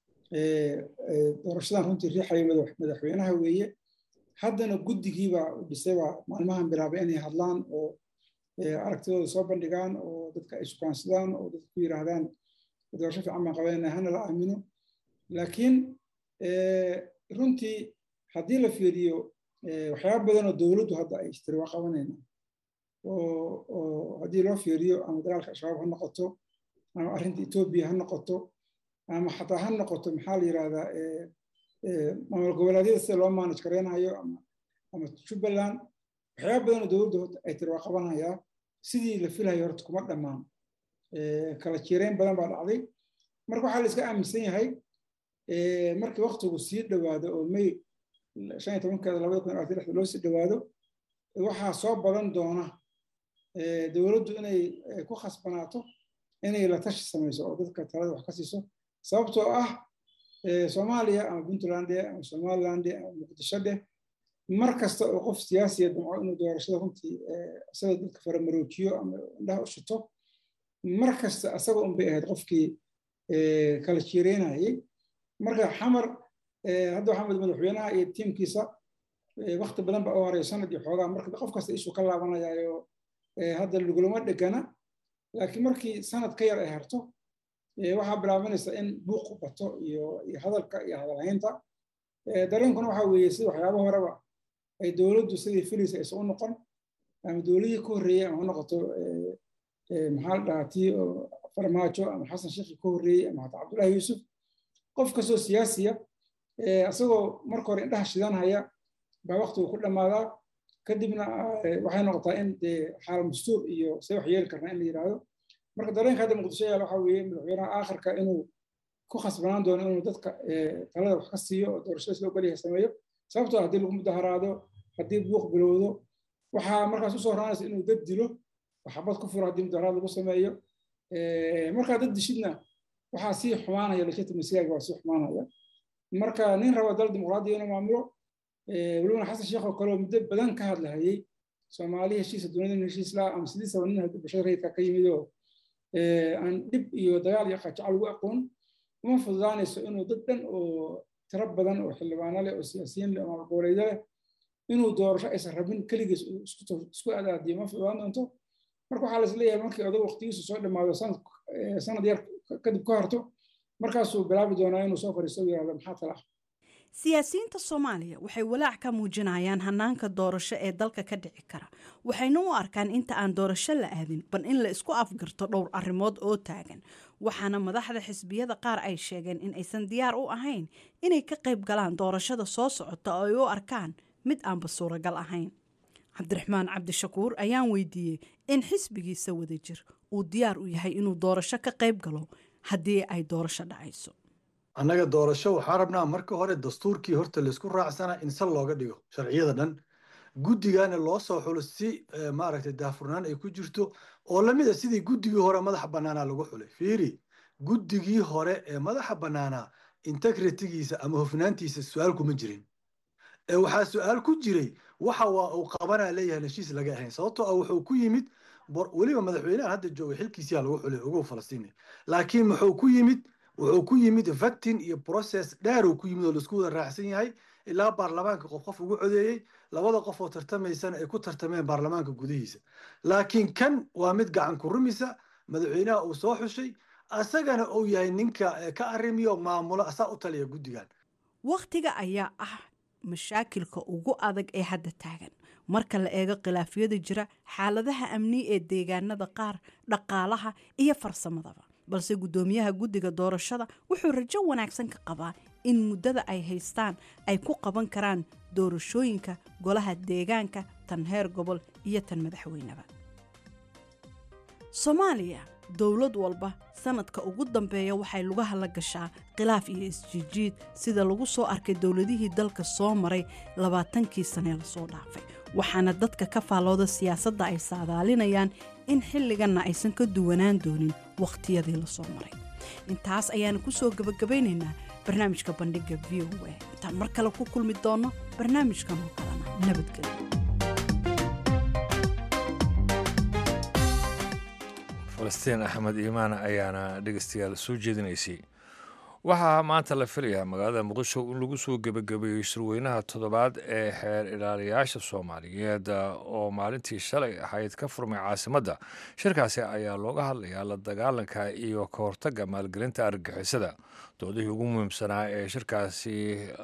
doorashadan runtii riixayo madaxweynaha weeye haddana guddigiibaa u dhisaybaa maalmahan bilaabay inay hadlaan oo aragtidooda soo bandhigaan oo dadka ay sukaansadaan oo dadka ku yiraahdaan doorasho fiican baan qabanayna hana la aamino laakiin runtii haddii la fiiriyo waxyaaba badan oo dowladdu hadda ay istiri waa qabanayna oo haddii loo fiiriyo ama dagaalka al-shabaab ha noqoto ama arrinta etoobiya ha noqoto ama xataa ha noqoto maxaa la yirahdaa maamul goboleedyada sida loo maanaj gareynayo ama ama jubbaland waxyaaba badan oo dowladdu ay tiri waa qabanayaa sidii la filayo horta kuma dhammaan kala jireyn badan baa dhacday marka waxaa la iska aaminsan yahay markii waktigu sii dhowaado oo may shan iyo tobankeeda labada kun labaatan lixda loo sii dhowaado waxaa soo badan doona dowladdu inay ku khasbanaato inay la tashi samayso oo dadka talada wax ka siiso sababtoo ah soomaaliya ama puntland ama somaliland ama muqdisho dheh mar kasta oo qof siyaasiya damco inuu doorashada runtii isaga dadka faramaroojiyo ama indhaha u shito mar kasta asaga un bay ahayd qofkii kala jiireynayay marka xamar hadda waxaa madaxweynaha iyo tiimkiisa wakti badan ba u horeeyo sanad iyo xoogaa marka qof kasta ishuu ka laabanayaayo hadda lagulama dhegana laakiin markii sanad ka yar ay harto waxaa bilaabanaysa in buuq bato iyo hadalka iyo hadalhaynta dareenkuna waxaa weeye sida waxyaaba horeba ay dowladdu sidii filaysa aysan u noqon ama dowladihii ka horreeyey ama ha noqoto maxaa la dhahaa tii farmaajo ama xasan sheekhi ka horreeyey ama hataa cabdullaahi yuusuf qof kastoo siyaasiya isagoo marka hore indhaha shidanhaya baa waktigu ku dhammaadaa kadibna waxay noqotaa in dee xaal mastuur iyo see wax yeeli karnaa in la yidhaahdo marka dareenka hadda muqdisho yaal waxaa weeye madaxweynaha aakhirka inuu ku khasbanaan doono inuu dadka talada wax ka siiyo oo doorashada sida ogolyahay sameeyo sababtoo haddii lagu mudaharaado haddii buuq bilowdo waxaa markaas usoo horaanaysa inuu dad dilo waxbad ku furo haddii mudaharaad lagu sameeyo markaa dad dishidna waxaa sii xumaanaya legitimacyga waa sii xumaanaya marka nin raba dal dimuqraadiya inuu maamulo welibana xasan sheekh oo kale oo muddo badan ka hadlahayey soomaali heshiisa dunida heshiis laa ama sidiisaba nin bulshada rayidka ka yimid oo aan dhib iyo dagaal iyo qajacal ugu aqoon uma fududaanayso inuu dad dhan oo tiro badan oo xildhibaano leh oo siyaasiyiin leh oo maamul goboleedyo leh inuu doorasho aysan rabin keligiis isku adaadiyo ma fududaan doonto marka waxaa la isleeyahay markii odag waqtigiisu soo dhammaado sanad yar kadib ka horto markaasuu bilaabi doonaa inuu soo fadhiisto u yirahdo maxaa tala ah siyaasiyiinta soomaaliya waxay walaac ka muujinayaan hanaanka doorasho ee dalka ka dhici kara waxayna u arkaan inta aan doorasho la aadin bal in la isku afgarto dhowr arrimood oo taagan waxaana madaxda xisbiyada qaar ay sheegeen in aysan diyaar u ahayn inay ka qayb galaan doorashada soo socota oo ay u arkaan mid aanba suuragal ahayn cabdiraxmaan cabdishakuur ayaan weydiiyey in xisbigiisa wadajir uu diyaar u yahay inuu doorasho ka qayb galo haddii ay doorasho dhacayso annaga doorasho waxaa rabnaa marka hore dastuurkii horta laysku raacsanaa in sal looga dhigo sharciyada dhan guddigana loo soo xulo si maaragtay daafurnaan ay ku jirto oo lamid a sidii guddigii hore madaxa bannaanaa lagu xulay fiiri guddigii hore ee madaxa bannaanaa integritigiisa ama hofnaantiisa su-aal kuma jirin ee waxaa su-aal ku jiray waxa waa uu qabanaa leeyahay heshiis laga ahayn sababtoo ah wuxuu ku yimid weliba madaxweynahan hadda jooga xilkiisiyaa lagu xulay ugu falastiini laakiin muxuu ku yimid wuxuu ku yimid vatin iyo process dheer uu ku yimid oo laisku wada raacsan yahay ilaa baarlamaanka qof qof ugu codeeyey labada qof oo tartamaysana ay ku tartameen baarlamaanka gudihiisa laakiin kan waa mid gacan ku rumisa madaxweynaha uu soo xushay asagana uu yahay ninka ka arrimiyo maamulo asaa u taliya guddigan wakhtiga ayaa ah mashaakilka ugu adag ee hadda taagan marka la eego khilaafyada jira xaaladaha amni ee deegaanada qaar dhaqaalaha iyo farsamadaba balse guddoomiyaha guddiga doorashada wuxuu rajo wanaagsan ka qabaa in muddada ay haystaan ay ku qaban karaan doorashooyinka golaha deegaanka tan heer gobol iyo tan madaxweyneba soomaaliya dowlad walba sanadka ugu dambeeya waxay lugaha la gashaa khilaaf iyo isjiijiid sida lagu soo arkay dowladihii dalka soo maray labaatankii sanee lasoo dhaafay waxaana dadka ka faallooda siyaasadda ay saadaalinayaan in xilliganna aysan ka duwanaan doonin wakhtiyadii lasoo maray intaas ayaanu ku soo gebagabaynaynaa barnaamijka bandhigga v o a intaan mar kale ku kulmi doonno barnaamijkan oo kalena nabadgelyo falastiin axmed iimaan ayaana dhegeystayaal soo jeedinaysay waxaa maanta la filayaa magaalada muqdisho in lagu soo gebagabeeyey shirweynaha toddobaad ee xeer ilaaliyayaasha soomaaliyeed oo maalintii shalay ahayd ka furmay caasimadda shirkaasi ayaa looga hadlayaa la dagaalanka iyo ka hortagga maalgelinta argagixisada doodihii ugu muhiimsanaa ee shirkaasi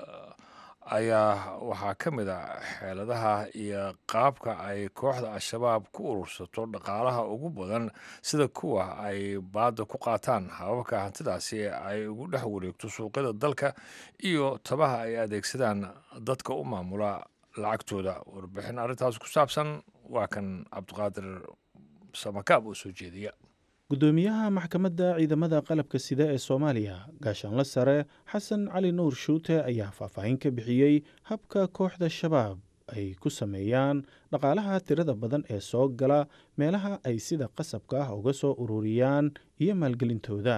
ayaa waxaa ka mid a xeeladaha iyo qaabka ay kooxda al-shabaab ku urursato dhaqaalaha ugu badan sida kuwa ay baadda ku qaataan hababka hantidaasi ay ugu dhex wareegto suuqyada dalka iyo tabaha ay adeegsadaan dadka u maamula lacagtooda warbixin arrintaas ku saabsan waa kan cabdiqaadir samakaab oo soo jeediya gudoomiyaha maxkamadda ciidamada qalabka sida ee soomaaliya gaashaanle sare xasan cali nuur shuute ayaa faahfaahin ka bixiyey habka kooxda shabaab ay ku sameeyaan dhaqaalaha tirada badan ee soo gala meelaha ay sida qasabka ah uga soo ururiyaan iyo maalgelintooda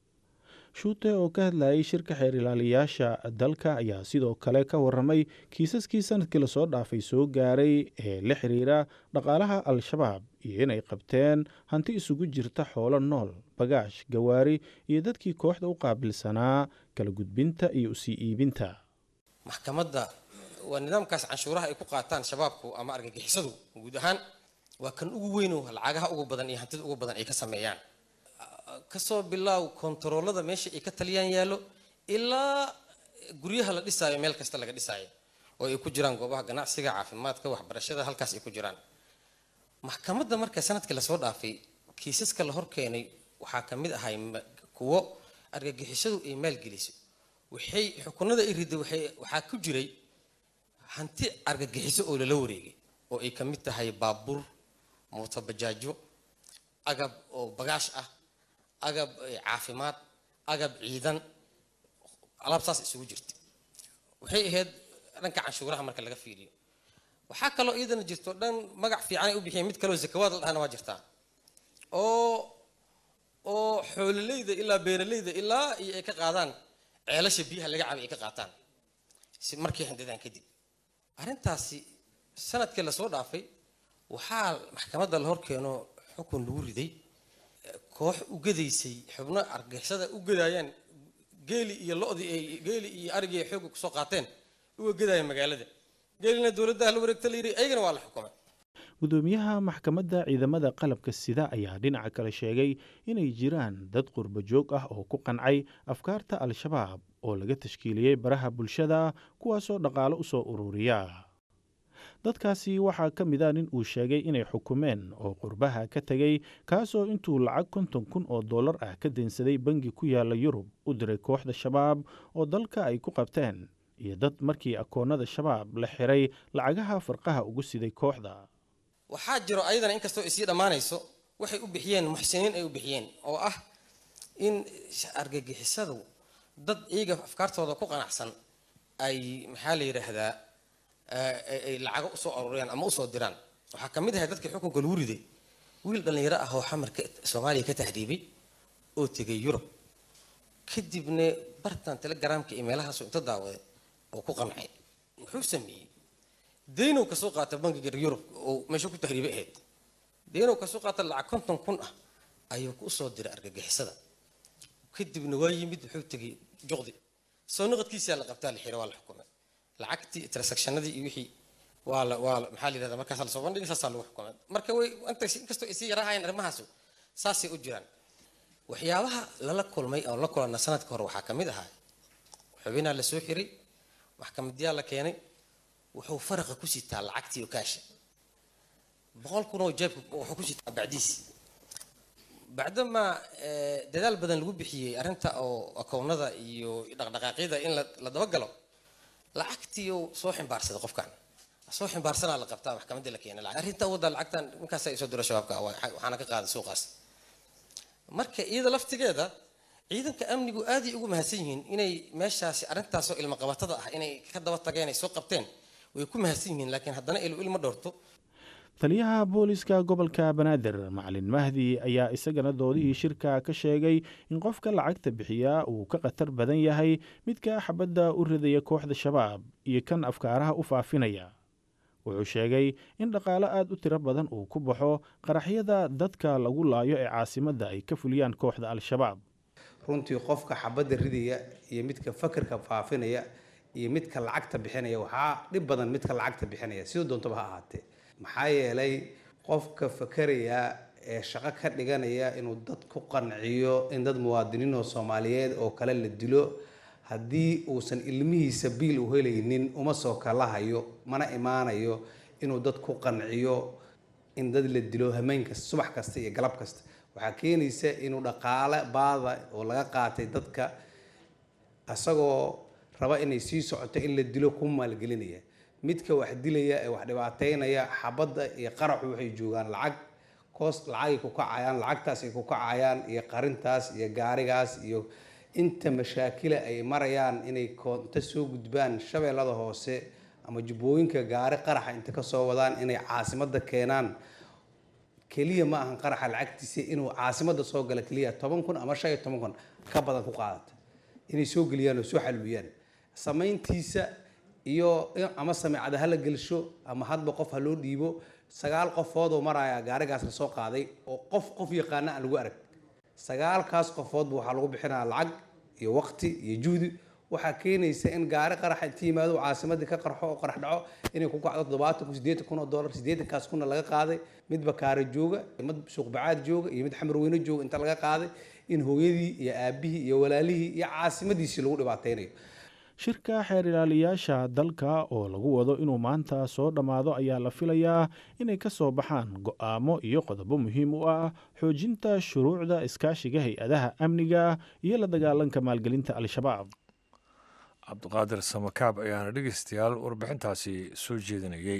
shuute oo ka hadlayay shirka xeer ilaaliyayaasha dalka ayaa sidoo kale ka waramay kiisaskii sanadkii lasoo dhaafay soo gaaray ee la xiriira dhaqaalaha al-shabaab iyo inay qabteen hanti isugu jirta xoolo nool bagaash gawaari iyo dadkii kooxda u qaabilsanaa kala gudbinta iyo usii iibinta maxkamadda waa nidaamkaas canshuuraha ay ku qaataan shabaabku ama argagixisadu guud ahaan waa kan ugu weyno lacagaha ugu badan iyo hantida ugu badan ay ka sameeyaan kasoo bilaaw kontaroolada meesha ay ka taliyaan yaallo ilaa guryaha la dhisaayo meel kasta laga dhisaayo oo ay ku jiraan goobaha ganacsiga caafimaadka waxbarashada halkaas ay ku jiraan maxkamadda marka sanadkii lasoo dhaafay kiisaska la hor keenay waxaa ka mid ahay kuwo argagixisadu ay maalgeliso waxay xukunada ay riday waxaa ku jiray hanti argagixiso oo lala wareegay oo ay ka mid tahay baabuur mootabajaajo agab oo bagaash ah agab caafimaad agab ciidan alaab saas isugu jirta waxay ahayd dhanka canshuuraha marka laga fiiriyo waxaa kaloo iyadana jirto dhan magac fiican ay u bixiyeen mid kaloo zakawaad la dhahana waa jirtaa oo oo xoololeyda ilaa beeraleyda ilaa iyo ay ka qaadaan ceelasha biyaha laga cabay ay ka qaataan si markay handadaan kadib arrintaasi sanadkii lasoo dhaafay waxaa maxkamadda la hor keeno xukun lagu riday koox u gadaysay xubno argixisada u gadaayaan geeli iyo lodii ay geeli iyo arigii ay xoogga kusoo qaateen uga gadaaya magaalada geelina dowladda la wareegta la yidhi ayagana waa la xukumay gudoomiyaha maxkamadda ciidamada qalabka sida ayaa dhinaca kale sheegay inay jiraan dad qurbo joog ah oo ku qancay afkaarta al-shabaab oo laga tashkiiliyey baraha bulshada kuwaasoo dhaqaalo u soo ururiya dadkaasi waxaa ka mid a nin uu sheegay inay xukumeen oo qurbaha ka tegey kaasoo intuu lacag konton kun oo dollar ah ka deensaday bangi ku yaala yurub u diray kooxda shabaab oo dalka ay ku qabteen iyo dad markii akoonnada shabaab la xiray lacagaha farqaha ugu siday kooxda waxaa jiro ayadana inkastoo isii dhammaanayso waxay u bixiyeen muxsiniin ay u bixiyeen oo ah in argagixisadu dad iyaga afkaartooda ku qanacsan ay maxaa la yidhaahdaa ay lacago usoo aruuriyaan ama usoo diraan waxaa ka mid ahay dadkii xukunka lagu riday wiil dhallinyaro ah oo xamarka soomaaliya ka tahriibay oo tegay yurub kadibna bartan telegramka iyo meelahaasu inta daawaday oo ku qancay wuxuu sameeyey deynow kasoo qaata bangiga yurub oo meesha ku tahriibay ahayd deynow kasoo qaata lacag konton kun ah ayuu ku soo diray argagixisada kadibna waa yimid wuxuu tegay juqdi soo noqodkiisaa la qabtaa la xira waa la xukumay lacagtii transactionadii iyo wixii waa la waa maxaa la yidhahdaa markaas la soo bandhigay saasaa lagu xukumay marka way inta inkastoo ay sii yaraahayeen arrimahaasu saasay u jiraan waxyaabaha lala kulmay oo la kulanna sanadka hore waxaa ka mid ahaa xubinaa la soo xiray maxkamadyaa la keenay wuxuu faraqa ku sitaa lacagtii oo kaasha boqol kun oo jeebka wuxuu ku sitaa bacdiis bacdamaa dadaal badan lagu bixiyey arrinta oo akownada iyo dhaqdhaqaaqyada in la dabagalo lacagtii uu soo ximbaarsaday qofkan soo ximbaarsanaa la qabtaa maxkamadda la keenay arrinta wadda lacagtan ninkaas ay soo diro shabaabka waxaana ka qaaday suuqaas marka iyada laftigeeda ciidanka amnigu aaday ugu mahadsan yihiin inay meeshaasi arrintaasoo ilmo qabatada ah inay ka daba tageen ay soo qabteen way ku mahadsan yihiin laakiin haddana ilu ilma dhowrto taliyaha booliska gobolka banaadir macalin mahdi ayaa isagana doodihii shirka ka sheegay in qofka lacagta bixiyaa uu ka khatar badan yahay midka xabadda u ridaya kooxda shabaab iyo kan afkaaraha u faafinaya wuxuu sheegay in dhaqaalo aada u tiro badan uu ku baxo qaraxyada dadka lagu laayo ee caasimadda ay ka fuliyaan kooxda al-shabaab runtii qofka xabadda ridaya iyo midka fakarka faafinaya iyo midka lacagta bixinaya waxaa dhib badan midka lacagta bixinaya sidoo doontaba ha ahaatee maxaa yeelay qofka fakaraya ee shaqo ka dhiganaya inuu dad ku qanciyo in dad muwaadiniinoo soomaaliyeed oo kale la dilo haddii uusan ilmihiisa biil u helaynin uma soo kalahayo mana imaanayo inuu dad ku qanciyo in dad la dilo hameen kasta subax kasta iyo galab kasta waxaa keenaysa inuu dhaqaale baada oo laga qaatay dadka isagoo raba inay sii socoto in la dilo ku maalgelinaya midka wax dilaya ee wax dhibaateynaya xabadda iyo qaraxu waxay joogaan lacag koos lacagay ku kacayaan lacagtaas ay ku kacayaan iyo qarintaas iyo gaarigaas iyo inta mashaakila ay marayaan inay koonto soo gudbaan shabeellada hoose ama jubbooyinka gaari qaraxa inta kasoo wadaan inay caasimadda keenaan keliya ma ahan qaraxa lacagtiisa inuu caasimadda soo gala keliya toban kun ama shan iyo toban kun ka badan ku qaadata inay soo geliyaan oo soo xalwiyaan samayntiisa iyo ama sameecada ha la gelsho ama hadba qof ha loo dhiibo sagaal qofoodoo maraya gaarigaas la soo qaaday oo qof qof yaqaana aan lagu arag sagaalkaas qofoodba waxaa lagu bixinaya lacag iyo waqti iyo juhdi waxaa keenaysa in gaari qaraxa inta yimaado caasimadii ka qarxo oo qarax dhaco inay ku kacdo toddobaatan kun siddeetan kun oo dollar siddeetankaas kunna laga qaaday mid bakaare jooga mid suuqbacaad jooga iyo mid xamarweyne jooga inta laga qaaday in hooyadii iyo aabihii iyo walaalihii iyo caasimadiisii lagu dhibaateynayo shirka xeer ilaaliyaasha dalka oo lagu wado inuu maanta soo dhammaado ayaa la filayaa inay ka soo baxaan go'aamo iyo qodobo muhiim u ah xoojinta shuruucda iskaashiga hay-adaha amniga iyo la dagaalanka maalgelinta al-shabaab cabdiqaadir samakaab ayaana dhegeystayaal warbixintaasi soo jeedinayey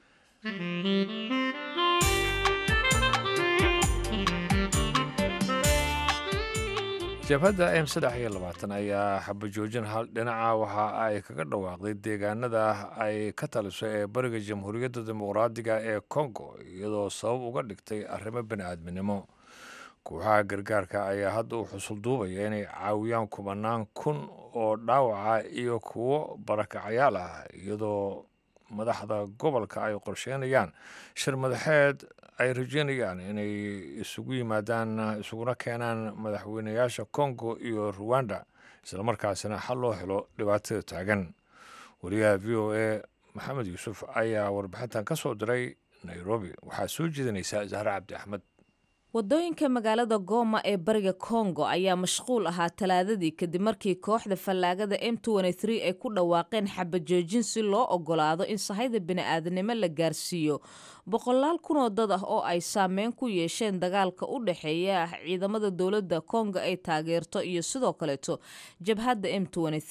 jabhadda m saddex iyo labaatan ayaa xabajoojin hal dhinaca waxa ay kaga dhawaaqday deegaanada ay ka taliso ee bariga jamhuuriyadda dimuqraadiga ee congo iyadoo sabab uga dhigtay arrimo bani-aadminimo kooxaha gargaarka ayaa hadda u xusul duubaya inay caawiyaan kumanaan kun oo dhaawaca iyo kuwo barakacayaal ah iyadoo madaxda gobolka ay qorsheynayaan shir madaxeed ay rajeynayaan inay isugu yimaadaan isuguna keenaan madaxweynayaasha congo iyo ruwanda islamarkaasina xal loo helo dhibaatada taagan wariyaha v o a maxamed yuusuf ayaa warbixintan ka soo diray nairobi waxaa soo jeedinaysaa zahre cabdi axmed wadooyinka magaalada gooma ee bariga kongo ayaa mashquul ahaa talaadadii kadib markii kooxda fallaagada m ay ku dhawaaqeen xabajoojin si loo ogolaado in sahayda bini-aadanimo la gaarsiiyo boqolaal kunoo dad ah oo ay saameyn ku yeesheen dagaalka u dhexeeya ciidamada dowladda kongo ay taageerto iyo sidoo kaleeto jabhadda m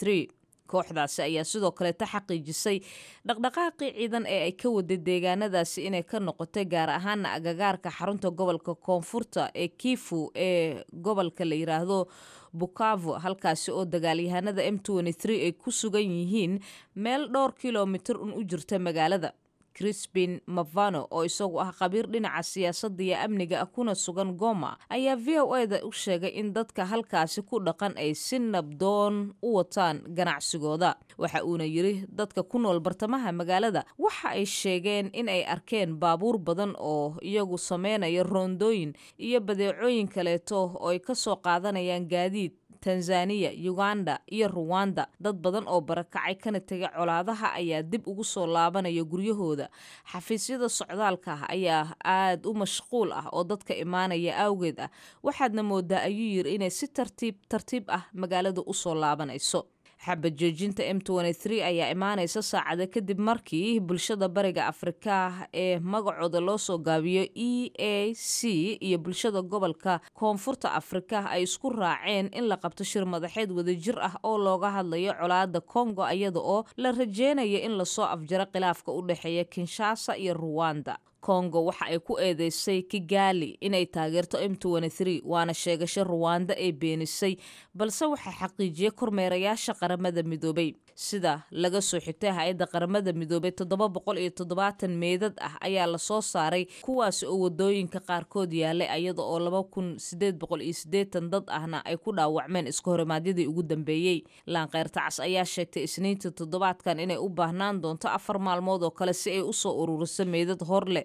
kooxdaasi ayaa sidoo kaleeta xaqiijisay dhaqdhaqaaqii ciidan ee ay ka waday deegaanadaasi inay ka noqotay gaar ahaana agagaarka xarunta gobolka koonfurta ee kifu ee gobolka la yiraahdo bukavo halkaasi oo dagaalyahanada m ay ku sugan yihiin meel dhowr kilomitir un u jirta magaalada crispin mavano oo isagu ah khabiir dhinaca siyaasadda iyo amniga ah kuna sugan goma ayaa v o eda u sheegay in dadka halkaasi ku dhaqan ay si nabdoon u wataan ganacsigooda waxa uuna yiri dadka ku nool bartamaha magaalada waxa ay sheegeen in ay arkeen baabuur badan oo iyagu sameynaya roondooyin iyo badeecooyin kaleeto oo ay kasoo qaadanayaan gaadiid tanzaniya uganda iyo ruwanda dad badan oo barakacay kana tegay colaadaha ayaa dib ugu soo laabanaya guryahooda xafiisyada socdaalka ah ayaa aad u mashquul ah oo dadka imaanaya awgeed ah waxaadna moodaa ayuu yiri inay si tartiib tartiib ah magaalada usoo laabanayso xabajoojinta m ayaa imaanaysa saacada kadib markii bulshada bariga afrika ee magacooda loo soo gaabiyo e a c iyo bulshada gobolka koonfurta afrika ay isku raaceen in la qabto shir madaxeed wadajir ah oo looga hadlayo colaada congo iyada oo la rajeynayo in lasoo afjaro khilaafka u dhexeeya kinshasa iyo ruwanda kongo waxa ay ku eedeysay kigali inay taageerto m waana sheegasho ruwanda ee beenisay balse waxaa xaqiijiyey kormeerayaasha qaramada midoobay sida laga soo xigtay hay-adda qaramada midoobay toddoba boqol iyo toddobaatan meedad ah ayaa lasoo saaray kuwaasi oo wadooyinka qaarkood yaalay iyada oo laba kun sideed boqol iyo sideetan dad ahna ay ku dhaawacmeen iska horimaadyadii ugu dambeeyey laanqeyrtacas ayaa sheegtay isniinta toddobaadkan inay u baahnaan doonto afar maalmood oo kale si ay usoo ururiso meedad hor leh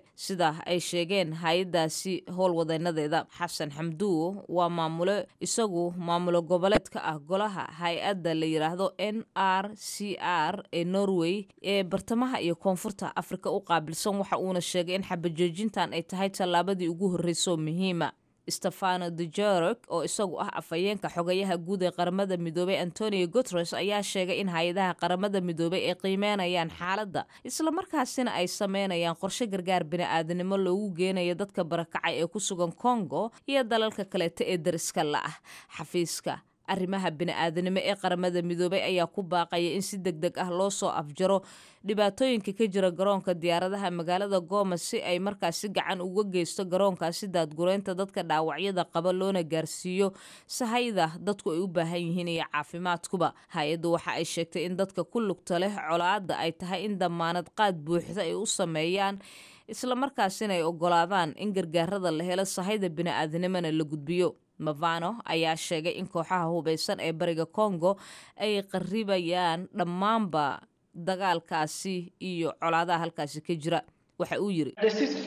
sida ay sheegeen hay-adaasi howlwadeenadeeda xasan xamduwo waa maamule isagu maamulo goboleed ka ah golaha hay-adda la yidhaahdo n r c r ee norway ee bartamaha iyo koonfurta afrika u qaabilsan waxa uuna sheegay in xabajoojintan ay tahay tallaabadii ugu horreysoo muhiima stefano dujerek oo isagu ah afhayeenka xogayaha guud ee qaramada midoobey antonio guteres ayaa sheegay in hay-adaha qaramada midoobey ay qiimeynayaan xaaladda islamarkaasina ay sameynayaan qorshe gargaar bini-aadanimo loogu geenayo dadka barakacay ee ku sugan congo iyo dalalka kaleeta ee dariska la ah xafiiska arrimaha bini-aadanimo ee qaramada midoobey ayaa ku baaqaya in si deg deg ah loo soo afjaro dhibaatooyinka ka jira garoonka diyaaradaha magaalada gooma si ay markaasi gacan uga geysto garoonkaasi daadgureynta dadka dhaawacyada qaba loona gaarsiiyo sahayda dadku ay u baahan yihiin iyo caafimaadkuba hay-addu waxa ay sheegtay in dadka ku lugta leh colaadda ay tahay in damaanad qaad buuxda ay u sameeyaan islamarkaasina ay ogolaadaan in gargaarada la helo sahayda bini-aadanimona la gudbiyo mavano ayaa sheegay in kooxaha hubeysan ee bariga congo ay qaribayaan dhammaanba dagaalkaasi iyo colaadaha halkaasi ka jira waxa uu yiri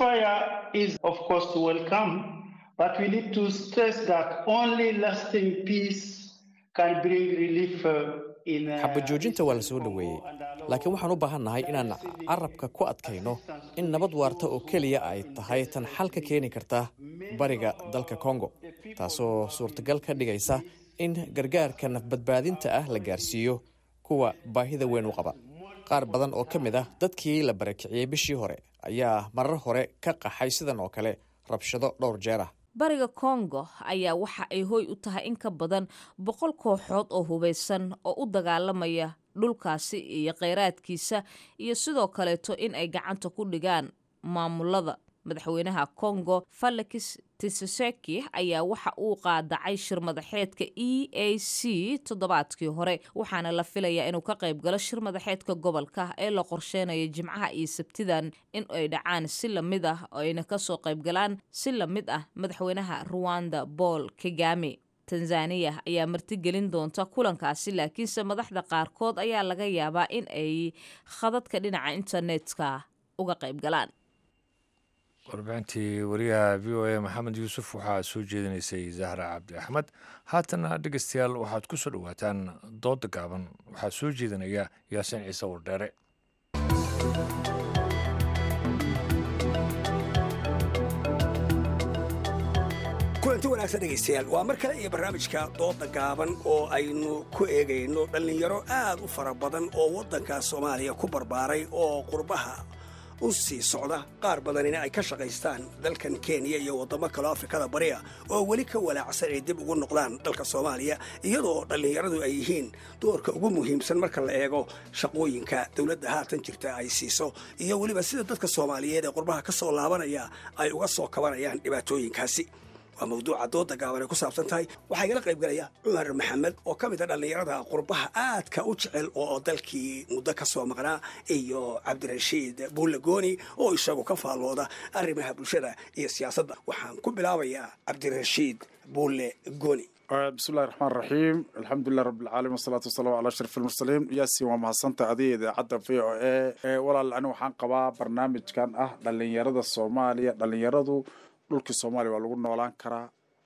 xabajoojinta waa la soo dhoweeyey laakiin waxaan u baahannahay inaan carabka ku adkayno in nabad waarta oo keliya ay tahay tan xal ka keeni karta bariga dalka kongo taasoo suurtagal ka dhigaysa in gargaarka nafbadbaadinta ah la gaarsiiyo kuwa baahida weyn u qaba qaar badan oo ka mid ah dadkii la barakiciyey bishii hore ayaa marar hore ka qaxay sidan oo kale rabshado dhowr jeer ah bariga kongo ayaa waxa ay hoy u tahay in ka badan boqol kooxood oo hubeysan oo u dagaalamaya dhulkaasi iyo kheyraadkiisa iyo sidoo kaleeto in ay gacanta ku dhigaan maamulada madaxweynaha congo felix tiseseki ayaa waxa uu qaadacay shir madaxeedka e a c toddobaadkii hore waxaana la filayaa inuu ka qayb galo shir madaxeedka gobolka ee la qorsheynayo jimcaha iyo sabtidan in ay dhacaan si lamid ah oo ayna kasoo qayb galaan si lamid ah madaxweynaha ruwanda paul kagame tanzaniya ayaa martigelin doonta kulankaasi laakiinse madaxda qaarkood ayaa laga yaabaa in ay khadadka dhinaca internetka uga qayb galaan warbixintii wariyaha v o a maxamed yuusuf waxaa soo jeedinaysay zahra cabdi axmed haatana dhegeystayaal waxaad ku soo dhowaataan dooda gaaban waxaa soo jeedinaya yaasiin ciise wardheere kulanti wanaagsan dhegaystayaal waa mar kale iyo barnaamijka dooda gaaban oo aynu ku eegayno dhallinyaro aad u fara badan oo waddanka soomaaliya ku barbaaray oo qurbaha u sii socda qaar badanina ay ka shaqaystaan dalkan kenya iyo waddamo kaleo afrikada bariya oo weli ka walaacsan ay dib ugu noqdaan dalka soomaaliya iyadoo dhallinyaradu ay yihiin doorka ugu muhiimsan marka la eego shaqooyinka dowladda haatan jirta ay siiso iyo weliba sida dadka soomaaliyeed ee qurbaha ka soo laabanaya ay uga soo kabanayaan dhibaatooyinkaasi waa mawduuca dooda gaaban ay ku saabsan tahay waxaa igala qayb galaya cumar maxamed oo ka mid a dhallinyarada qurbaha aadka u jecel oo dalkii muddo ka soo maqnaa iyo cabdirashiid buulle gooni oo isagu ka faallooda arrimaha bulshada iyo siyaasadda waxaan ku bilaabayaa cabdirashiid buulle gooni bismillahi raxmaan raxiim alxamdulilah rabbilcaalamiin wasalaatu wasalaamu calaa ashraf almursaliin yaasin waa mahadsanta adiga idaacadda v o a walaal ani waxaan qabaa barnaamijkan ah dhallinyarada soomaaliya dhallinyaradu dhulkii soomaaliya waa lagu noolaan karaa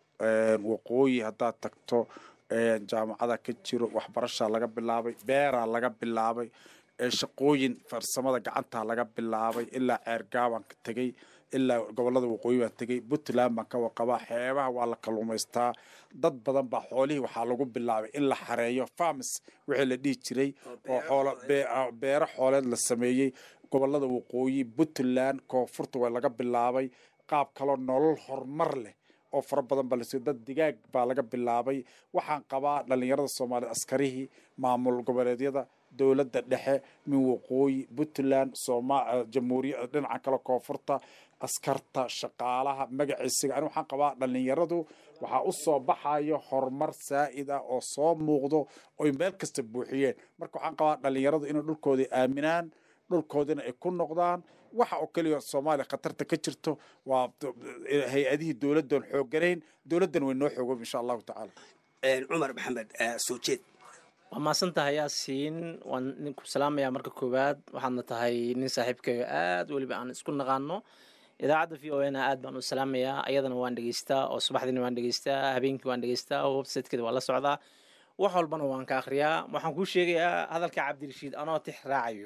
waqooyi haddaad tagto jaamacada ka jiro waxbarashaa laga bilaabay beeraa laga bilaabay shaqooyin farsamada gacantaa laga bilaabay ilaa ceergaabaan ka tegey ilaa gobolada waqooyi baan tegey puntland baan ka waqabaa xeebaha waa la kalluumaystaa dad badan baa xoolihii waxaa lagu bilaabay in la xareeyo farms wixii la dhihi jiray oo xoolo beero xooleed la sameeyey gobolada waqooyi puntland koonfurta waa laga bilaabay qaab kaloo nolol horumar leh oo fara badan baa lasiiyo dad digaag baa laga bilaabay waxaan qabaa dhallinyarada soomaaliyed askarihii maamul goboleedyada dowladda dhexe min waqooyi puntland jamhuuriya dhinaca kale koonfurta askarta shaqaalaha magaciisiga ani waxaan qabaa dhallinyaradu waxaa u soo baxayo horumar saa'id ah oo soo muuqdo oy meel kasta buuxiyeen marka waxaan qabaa dhallinyaradu inay dhulkoodii aaminaan dhulkoodina ay ku noqdaan waxa oo keliya soomaaliya khatarta ka jirto waa hay-adihii dowladdan xoogganayn dowladdan way noo xoogob insha allahu tacaala cumar maxamed soo jeed waa maasan tahay yaasiin waan ninku salaamayaa marka koowaad waxaadna tahay nin saaxiibkayo aad weliba aan isku naqaano idaacadda v o n aad baan u salaamayaa ayadana waan dhegeystaa oo subaxdiina waan dhegeystaa habeenkii waan dhegeystaa websitekeeda waan la socdaa wax walbana waan ka akhriyaa waxaan kuu sheegayaa hadalka cabdirashiid anoo tix raacayo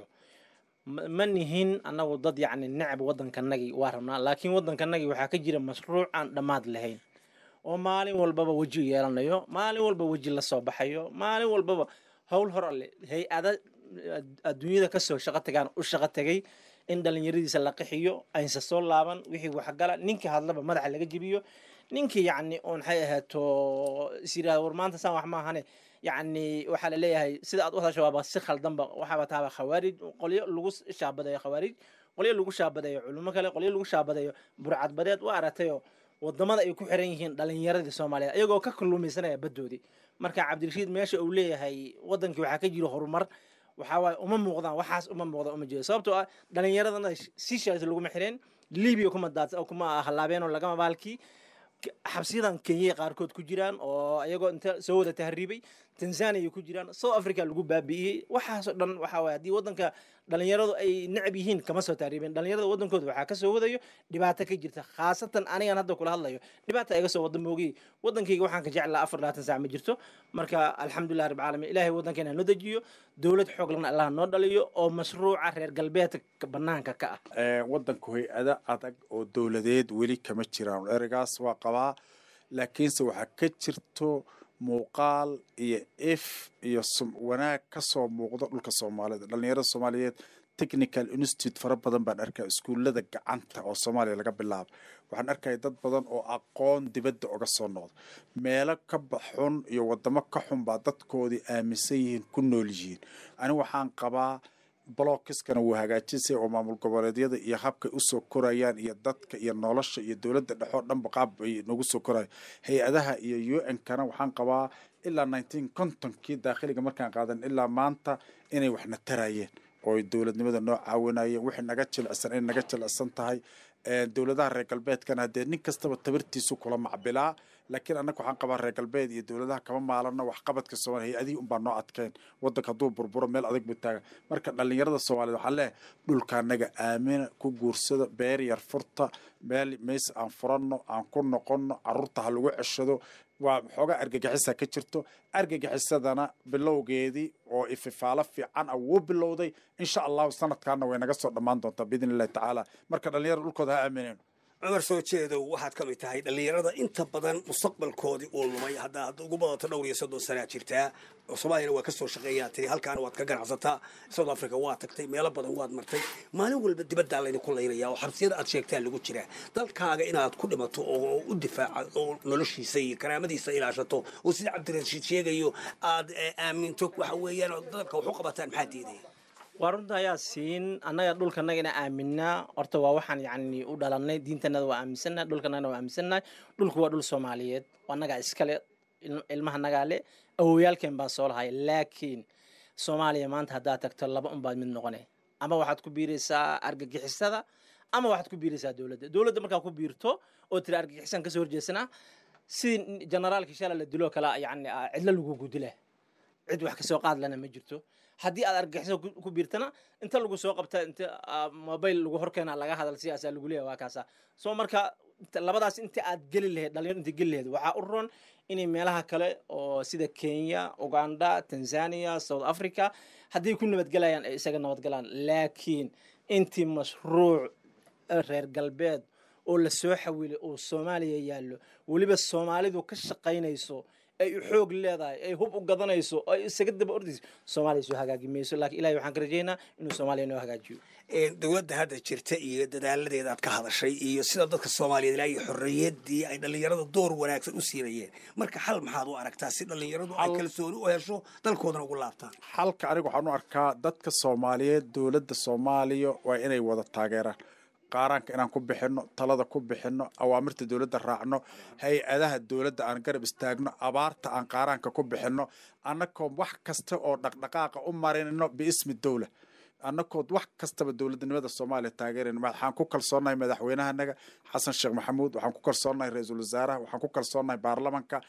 ma ma nihin annagu dad yacni necab waddankanagii waa rabnaa laakiin waddankanagii waxaa ka jira mashruuc aan dhammaad lahayn oo maalin walbaba weji yeelanayo maalin walba weji la soo baxayo maalin walbaba howl hor alle hay-ada adduunyada kasoo shaqo tagaan u shaqo tegay in dhalinyaradiisa la qixiyo aynsa soo laaban wixii waxgala ninkii hadlaba madaxa laga jebiyo ninkii yacni oon maxay ahaato is yidhahda war maanta saan wax maahane yacni waxaa la leeyahay sida aad u hadasho waaba si khaldanba waxaaba taaba khawaarij qolyo lagu shaabadayo khawaarij qolyo lagu shaabadayo culimo kale qolyo lagu shaabadayo burcadbadeed waa aragtayo wadamada ay ku xiran yihiin dhalinyaradii soomaaliyeed ayagoo ka kalluumaysanaya baddoodii marka cabdirashiid meesha uu leeyahay wadankii waxaa ka jiro horumar waxaa waaye uma muuqdaan waxaas uma muuqda uma jeedo sababtoo ah dhalinyaradana seychelles laguma xireen libya kuma daad kuma halaabeen oo lagama baalkii xabsiyadan kenya qaarkood ku jiraan oo ayagoo inta soo wada tahriibay tanzania ku jiraan south africa lagu baabi'iyey waxaasoo dhan waxaa waye haddii waddanka dhalinyaradu ay necab yihiin kama soo tahriibeen dhalinyarada waddankooda waxaa kasoo wadayo dhibaato ka jirta khaasatan anigan hadda kula hadlayo dhibaata iga soo wada moogay waddankayga waxaan ka jeclaa afar labaatan saac ma jirto marka alxamdulilah rabbi caalamiin ilaahay waddankeena noo dejiyo dowlad xoog lana allah noo dhaliyo oo mashruuca reer galbeedka banaanka ka ah waddanku hay-ada adag oo dowladeed weli kama jiraan ereygaas waa qabaa laakiinse waxaa ka jirto muuqaal iyo if iyo wanaag ka soo muuqdo dhulka soomaalida dhalinyarada soomaaliyeed technical institute fara badan baan arkaa iskuullada gacanta oo soomaaliya laga bilaabo waxaan arkaya dad badan oo aqoon dibadda oga soo noqda meelo ka baxun iyo wadamo ka xun baa dadkoodii aaminsan yihiin ku nool yihiin anigu waxaan qabaa blockiskana wuu hagaajisay oo maamul goboleedyada iyo habkay usoo korayaan iyo dadka iyo nolosha iyo dowladda dhexoo dhanba qaab bay nagu soo koraya hay-adaha iyo u n kana waxaan qabaa ilaa nineteen contonkii daakhiliga markaan qaadan ilaa maanta inay waxna tarayeen oo dowladnimada noo caawinayeen wixii naga jilicsan inay naga jilicsan tahay dowladaha reer galbeedkana haddee nin kastaba tabartiisu kula macbilaa laakiin annaga waxaan qabaa reer galbeed iyo dowladaha kama maalano waxqabadka soomaaliya hay-adihii unbaa noo adkeen waddanka hadduu burburo meel adag buu taaga marka dhallinyarada soomaaliyed waxaan leeyahay dhulka annaga aamina ku guursada beer yar furta meel meys aan furanno aan ku noqonno carruurta ha lagu ceshado waa xoogaa argagixisa ka jirto argagixisadana bilowgeedii oo ififaalo fiican ah wuu bilowday insha allahu sanadkaana way naga soo dhammaan doontaa biidn illahi tacaala marka dhallinyarada dhulkooda ha aamineen cumar soo jeedow waxaad ka mid tahay dhallinyarada inta badan mustaqbalkoodii uu lumay hadda hadda ugu badato dhowr iyo soddon sanaa jirtaa soomaaliyana waa ka soo shaqeeyaa tiri halkaana waad ka ganacsataa south africa waa tagtay meelo badan waad martay maalin walba dibaddaa laydinku laynaya oo xabsiyada aad sheegtaa lagu jiraa dalkaaga inaad ku dhimato oo u difaaca oo noloshiisa iyo karaamadiisa ilaashato oo sida cabdirashiid sheegayo aad aaminto waxa weeyaan oo dalka wax u qabataan maxaa diidaya waa runta ayaa siin annaga dhulkanaga ina aaminaa horta waa waxaan yacni u dhalanay diintanada waa aaminsannahay dhulkanagana waa aaminsannahay dhulku waa dhul soomaaliyeed annagaa iskale ilmaha nagaa le awowyaalkeen baa soo lahay laakiin soomaaliya maanta haddaad tagto laba unbaad mid noqone ama waxaad ku biiraysaa argagixisada ama waxaad ku biiraysaa dowladda dowladda markaa ku biirto oo tiri argagixisan kasoo horjeesana si generaalkii shala la diloo kale yacni cidlo lagugu dila cid wax kasoo qaad lana ma jirto haddii aad argagixiso ku biirtana inta lagu soo qabta inta mobile lagu horkeena laga hadal siyaasaa lagu leeyahay waa kaasa soo marka labadaas inta aad geli lahayd dhalinyaro inta geli lahayd waxaa u roon inay meelaha kale oo sida kenya uganda tanzania south africa hadday ku nabadgelayaan ay isaga nabadgalaan laakiin intii mashruuc reer galbeed oo la soo xawilay oo soomaaliya yaallo weliba soomaalidu ka shaqaynayso ay xoog leedahay ay hub u gadanayso ay isaga daba ordayso soomaaliya soo hagaagi mayso laakiin ilahay waxaan ka rajeynaa inuu soomaaliya noo hagaajiyo dowladda hadda jirta iyo dadaaladeeda aad ka hadashay iyo sida dadka soomaaliyeed ilaa iyo xorriyaddii ay dhallinyarada door wanaagsan u siinayeen marka xal maxaad u aragtaa si dhallinyaradu ay kalsooni u hesho dalkoodana ugu laabtaan xalka aniga waxaan u arkaa dadka soomaaliyeed dowladda soomaaliya waa inay wada taageeraan qaaraanka inaan ku bixinno talada ku bixinno awaamirta dowladda raacno hay-adaha dowladda aan garab istaagno abaarta aan qaaraanka ku bixinno annakoo wax kasta oo dhaqdhaqaaqa u marinno biismi dowla annakood wax kastaba dowladnimada soomaaliya taageerayno waxaan ku kalsoonahay madaxweynahanaga xasan sheekh maxamuud waxaan ku kalsoonahay ra-iisul wasaaraha waxaan ku kalsoonahay baarlamanka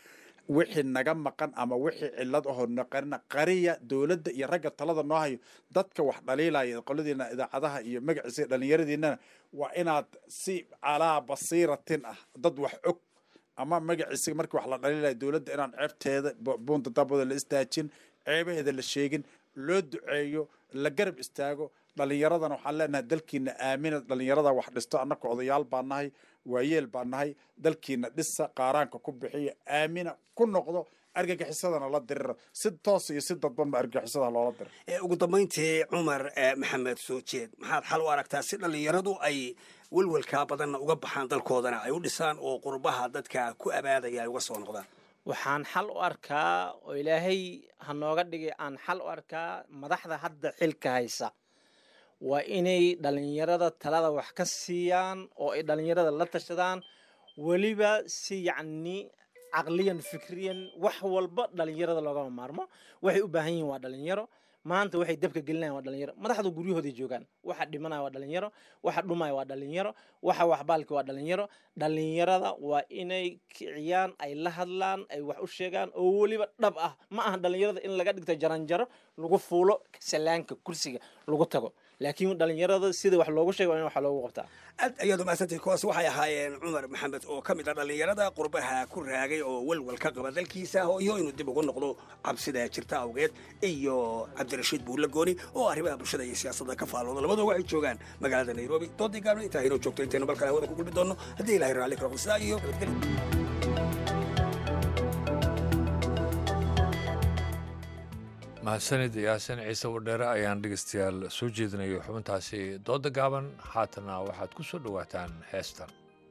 wixii naga maqan ama wixii cilad ahoo naqarina qariya dowladda iyo ragga talada noo hayo dadka wax dhaliilaya qoladiina idaacadaha iyo magaciisa iyo dhallinyaradiinana waa inaad si calaa basiiratin ah dad wax og ama magaciisa markii wax la dhaliilaya dowladda inaan ceebteeda buunta dabada la istaajin ceebaheeda la sheegin loo duceeyo la garab istaago dhallinyaradana waxaan leenahay dalkiina aamina dhallinyarada wax dhisto annaka odayaal baa nahay waayeel baa nahay dalkiina dhisa qaaraanka ku bixiya aamina ku noqdo argagixisadana la diriro si toos iyo si dadbanba argagixisada loola diro ugu dambayntii cumar maxamed soo jeed maxaad xal u aragtaa si dhallinyaradu ay welwelkaa badanna uga baxaan dalkoodana ay u dhisaan oo qurbaha dadka ku abaadaya ay uga soo noqdaan waxaan xal u arkaa oo ilaahay ha nooga dhigay aan xal u arkaa madaxda hadda xilka haysa waa inay dhallinyarada talada wax ka siiyaan oo ay dhallinyarada la tashadaan weliba si yacni caqliyan fikriyan wax walba dhallinyarada loogama maarmo waxay u baahan yihiin waa dhallinyaro maanta waxay dabka gelinayan waa dhalinyaro madaxdu guryahooday joogaan waxa dhimanaya waa dhalinyaro waxa dhumaya waa dhalinyaro waxa waxbaalki waa dhalinyaro dhalinyarada waa inay kiciyaan ay la hadlaan ay wax u sheegaan oo weliba dhab ah ma aha dhalinyarada in laga dhigto jaranjaro lagu fuulo salaanka kursiga lagu tago laakiin dhalinyarada sida wax loogu sheega waa in wax loogu qabtaa aad ayaad umahadsantay kuwaas waxay ahaayeen cumar maxamed oo ka mid ah dhallinyarada qurbaha ku raagay oo welwel ka qaba dalkiisa iyo inuu dib ugu noqdo cabsida jirta awgeed iyo cabdirashiid buulle gooni oo arrimaha bulshada iyo siyaasadda ka faalooda labadoo waxay joogaan magaalada nairobi doodii gaabna intaa inoo joogto intaynu balkale hawada ku gulbi doonno haddii ilahay raalli karo sidaa iyo nabadgelyo mahadsanid yaasin ciise wadheere ayaan dhegeystayaal soo jeedinayo xubintaasi dooda gaaban haatana waxaad ku soo dhowaataan heestan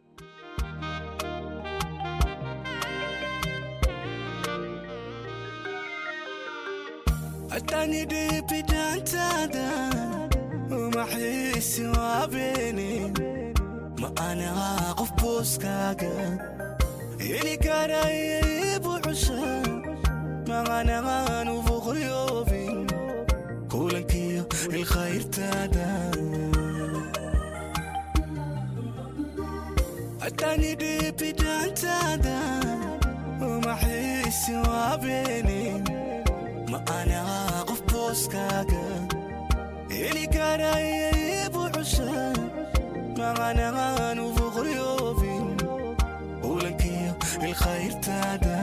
ma anaha qof booskaaga heli karaya buuxusha maqanaanu boqoryoobin kulankiyo ilkhayrtaada haddaani dhibidaantaada umaxiisi waabeenin ma anaha qof booskaaga heli karaya buuxusha maqanaanu boqoryoobin kulankiyo ilkhayrtaada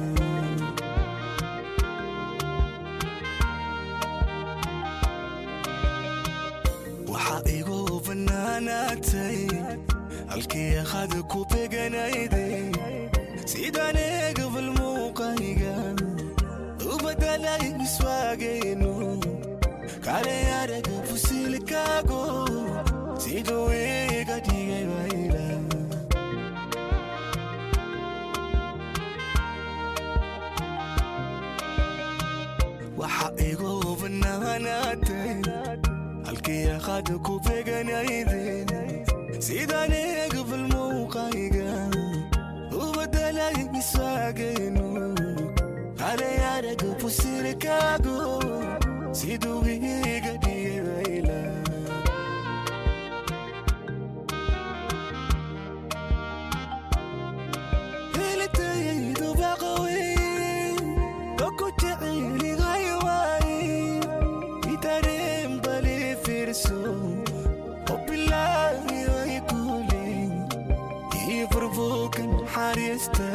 waxaa igu bannaanaatay halkii akhada ku beganayday sidaan eegabal muuqayga u badalay miswaagayno kale araga fusilkaago siduu iga dhigay wayla waxaa igu bannaanaatay halkii akhada ku beganayden sidaan eegabal muuqayga u badalay miswaagayno kale araga fusilkaago siduu iga dhigay wayla helitayaydu baqaweyn oku jecelihay waaye itareen bali fiirso obilaahi ay kuulin ii furbuukan xariista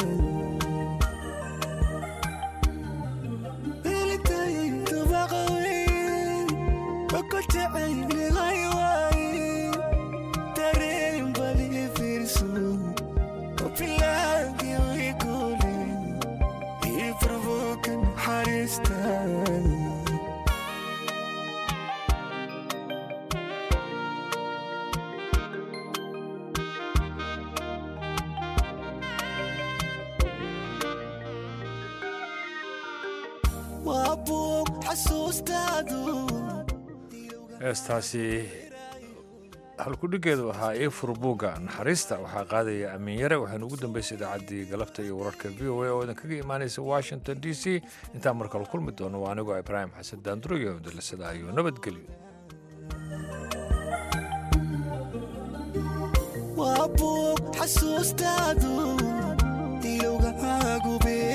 helitayaydu baqaweyn oku jecelihay waaye tareen bali fiirso obilaahi ay kuulin ii furbuukan xariista waa buug xasuustaadu heestaasi halkudhigeedu ahaa ii furbuugga naxariista waxaa qaadaya amiin yare waxaynu ugu dambaysay idaacaddii galabta iyo wararka v o a oo idin kaga imaanaysa washington d c intaan markale kulmi doono waa anigoo ibraahim xasan daanduriyo dalasada iyo nabadgelyo waa buug xasuustaadu ilowgahaagu bee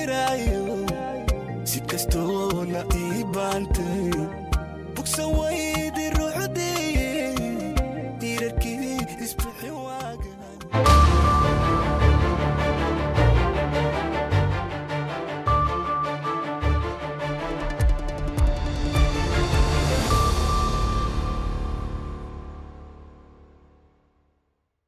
kastoona ii baantay bugsan waydi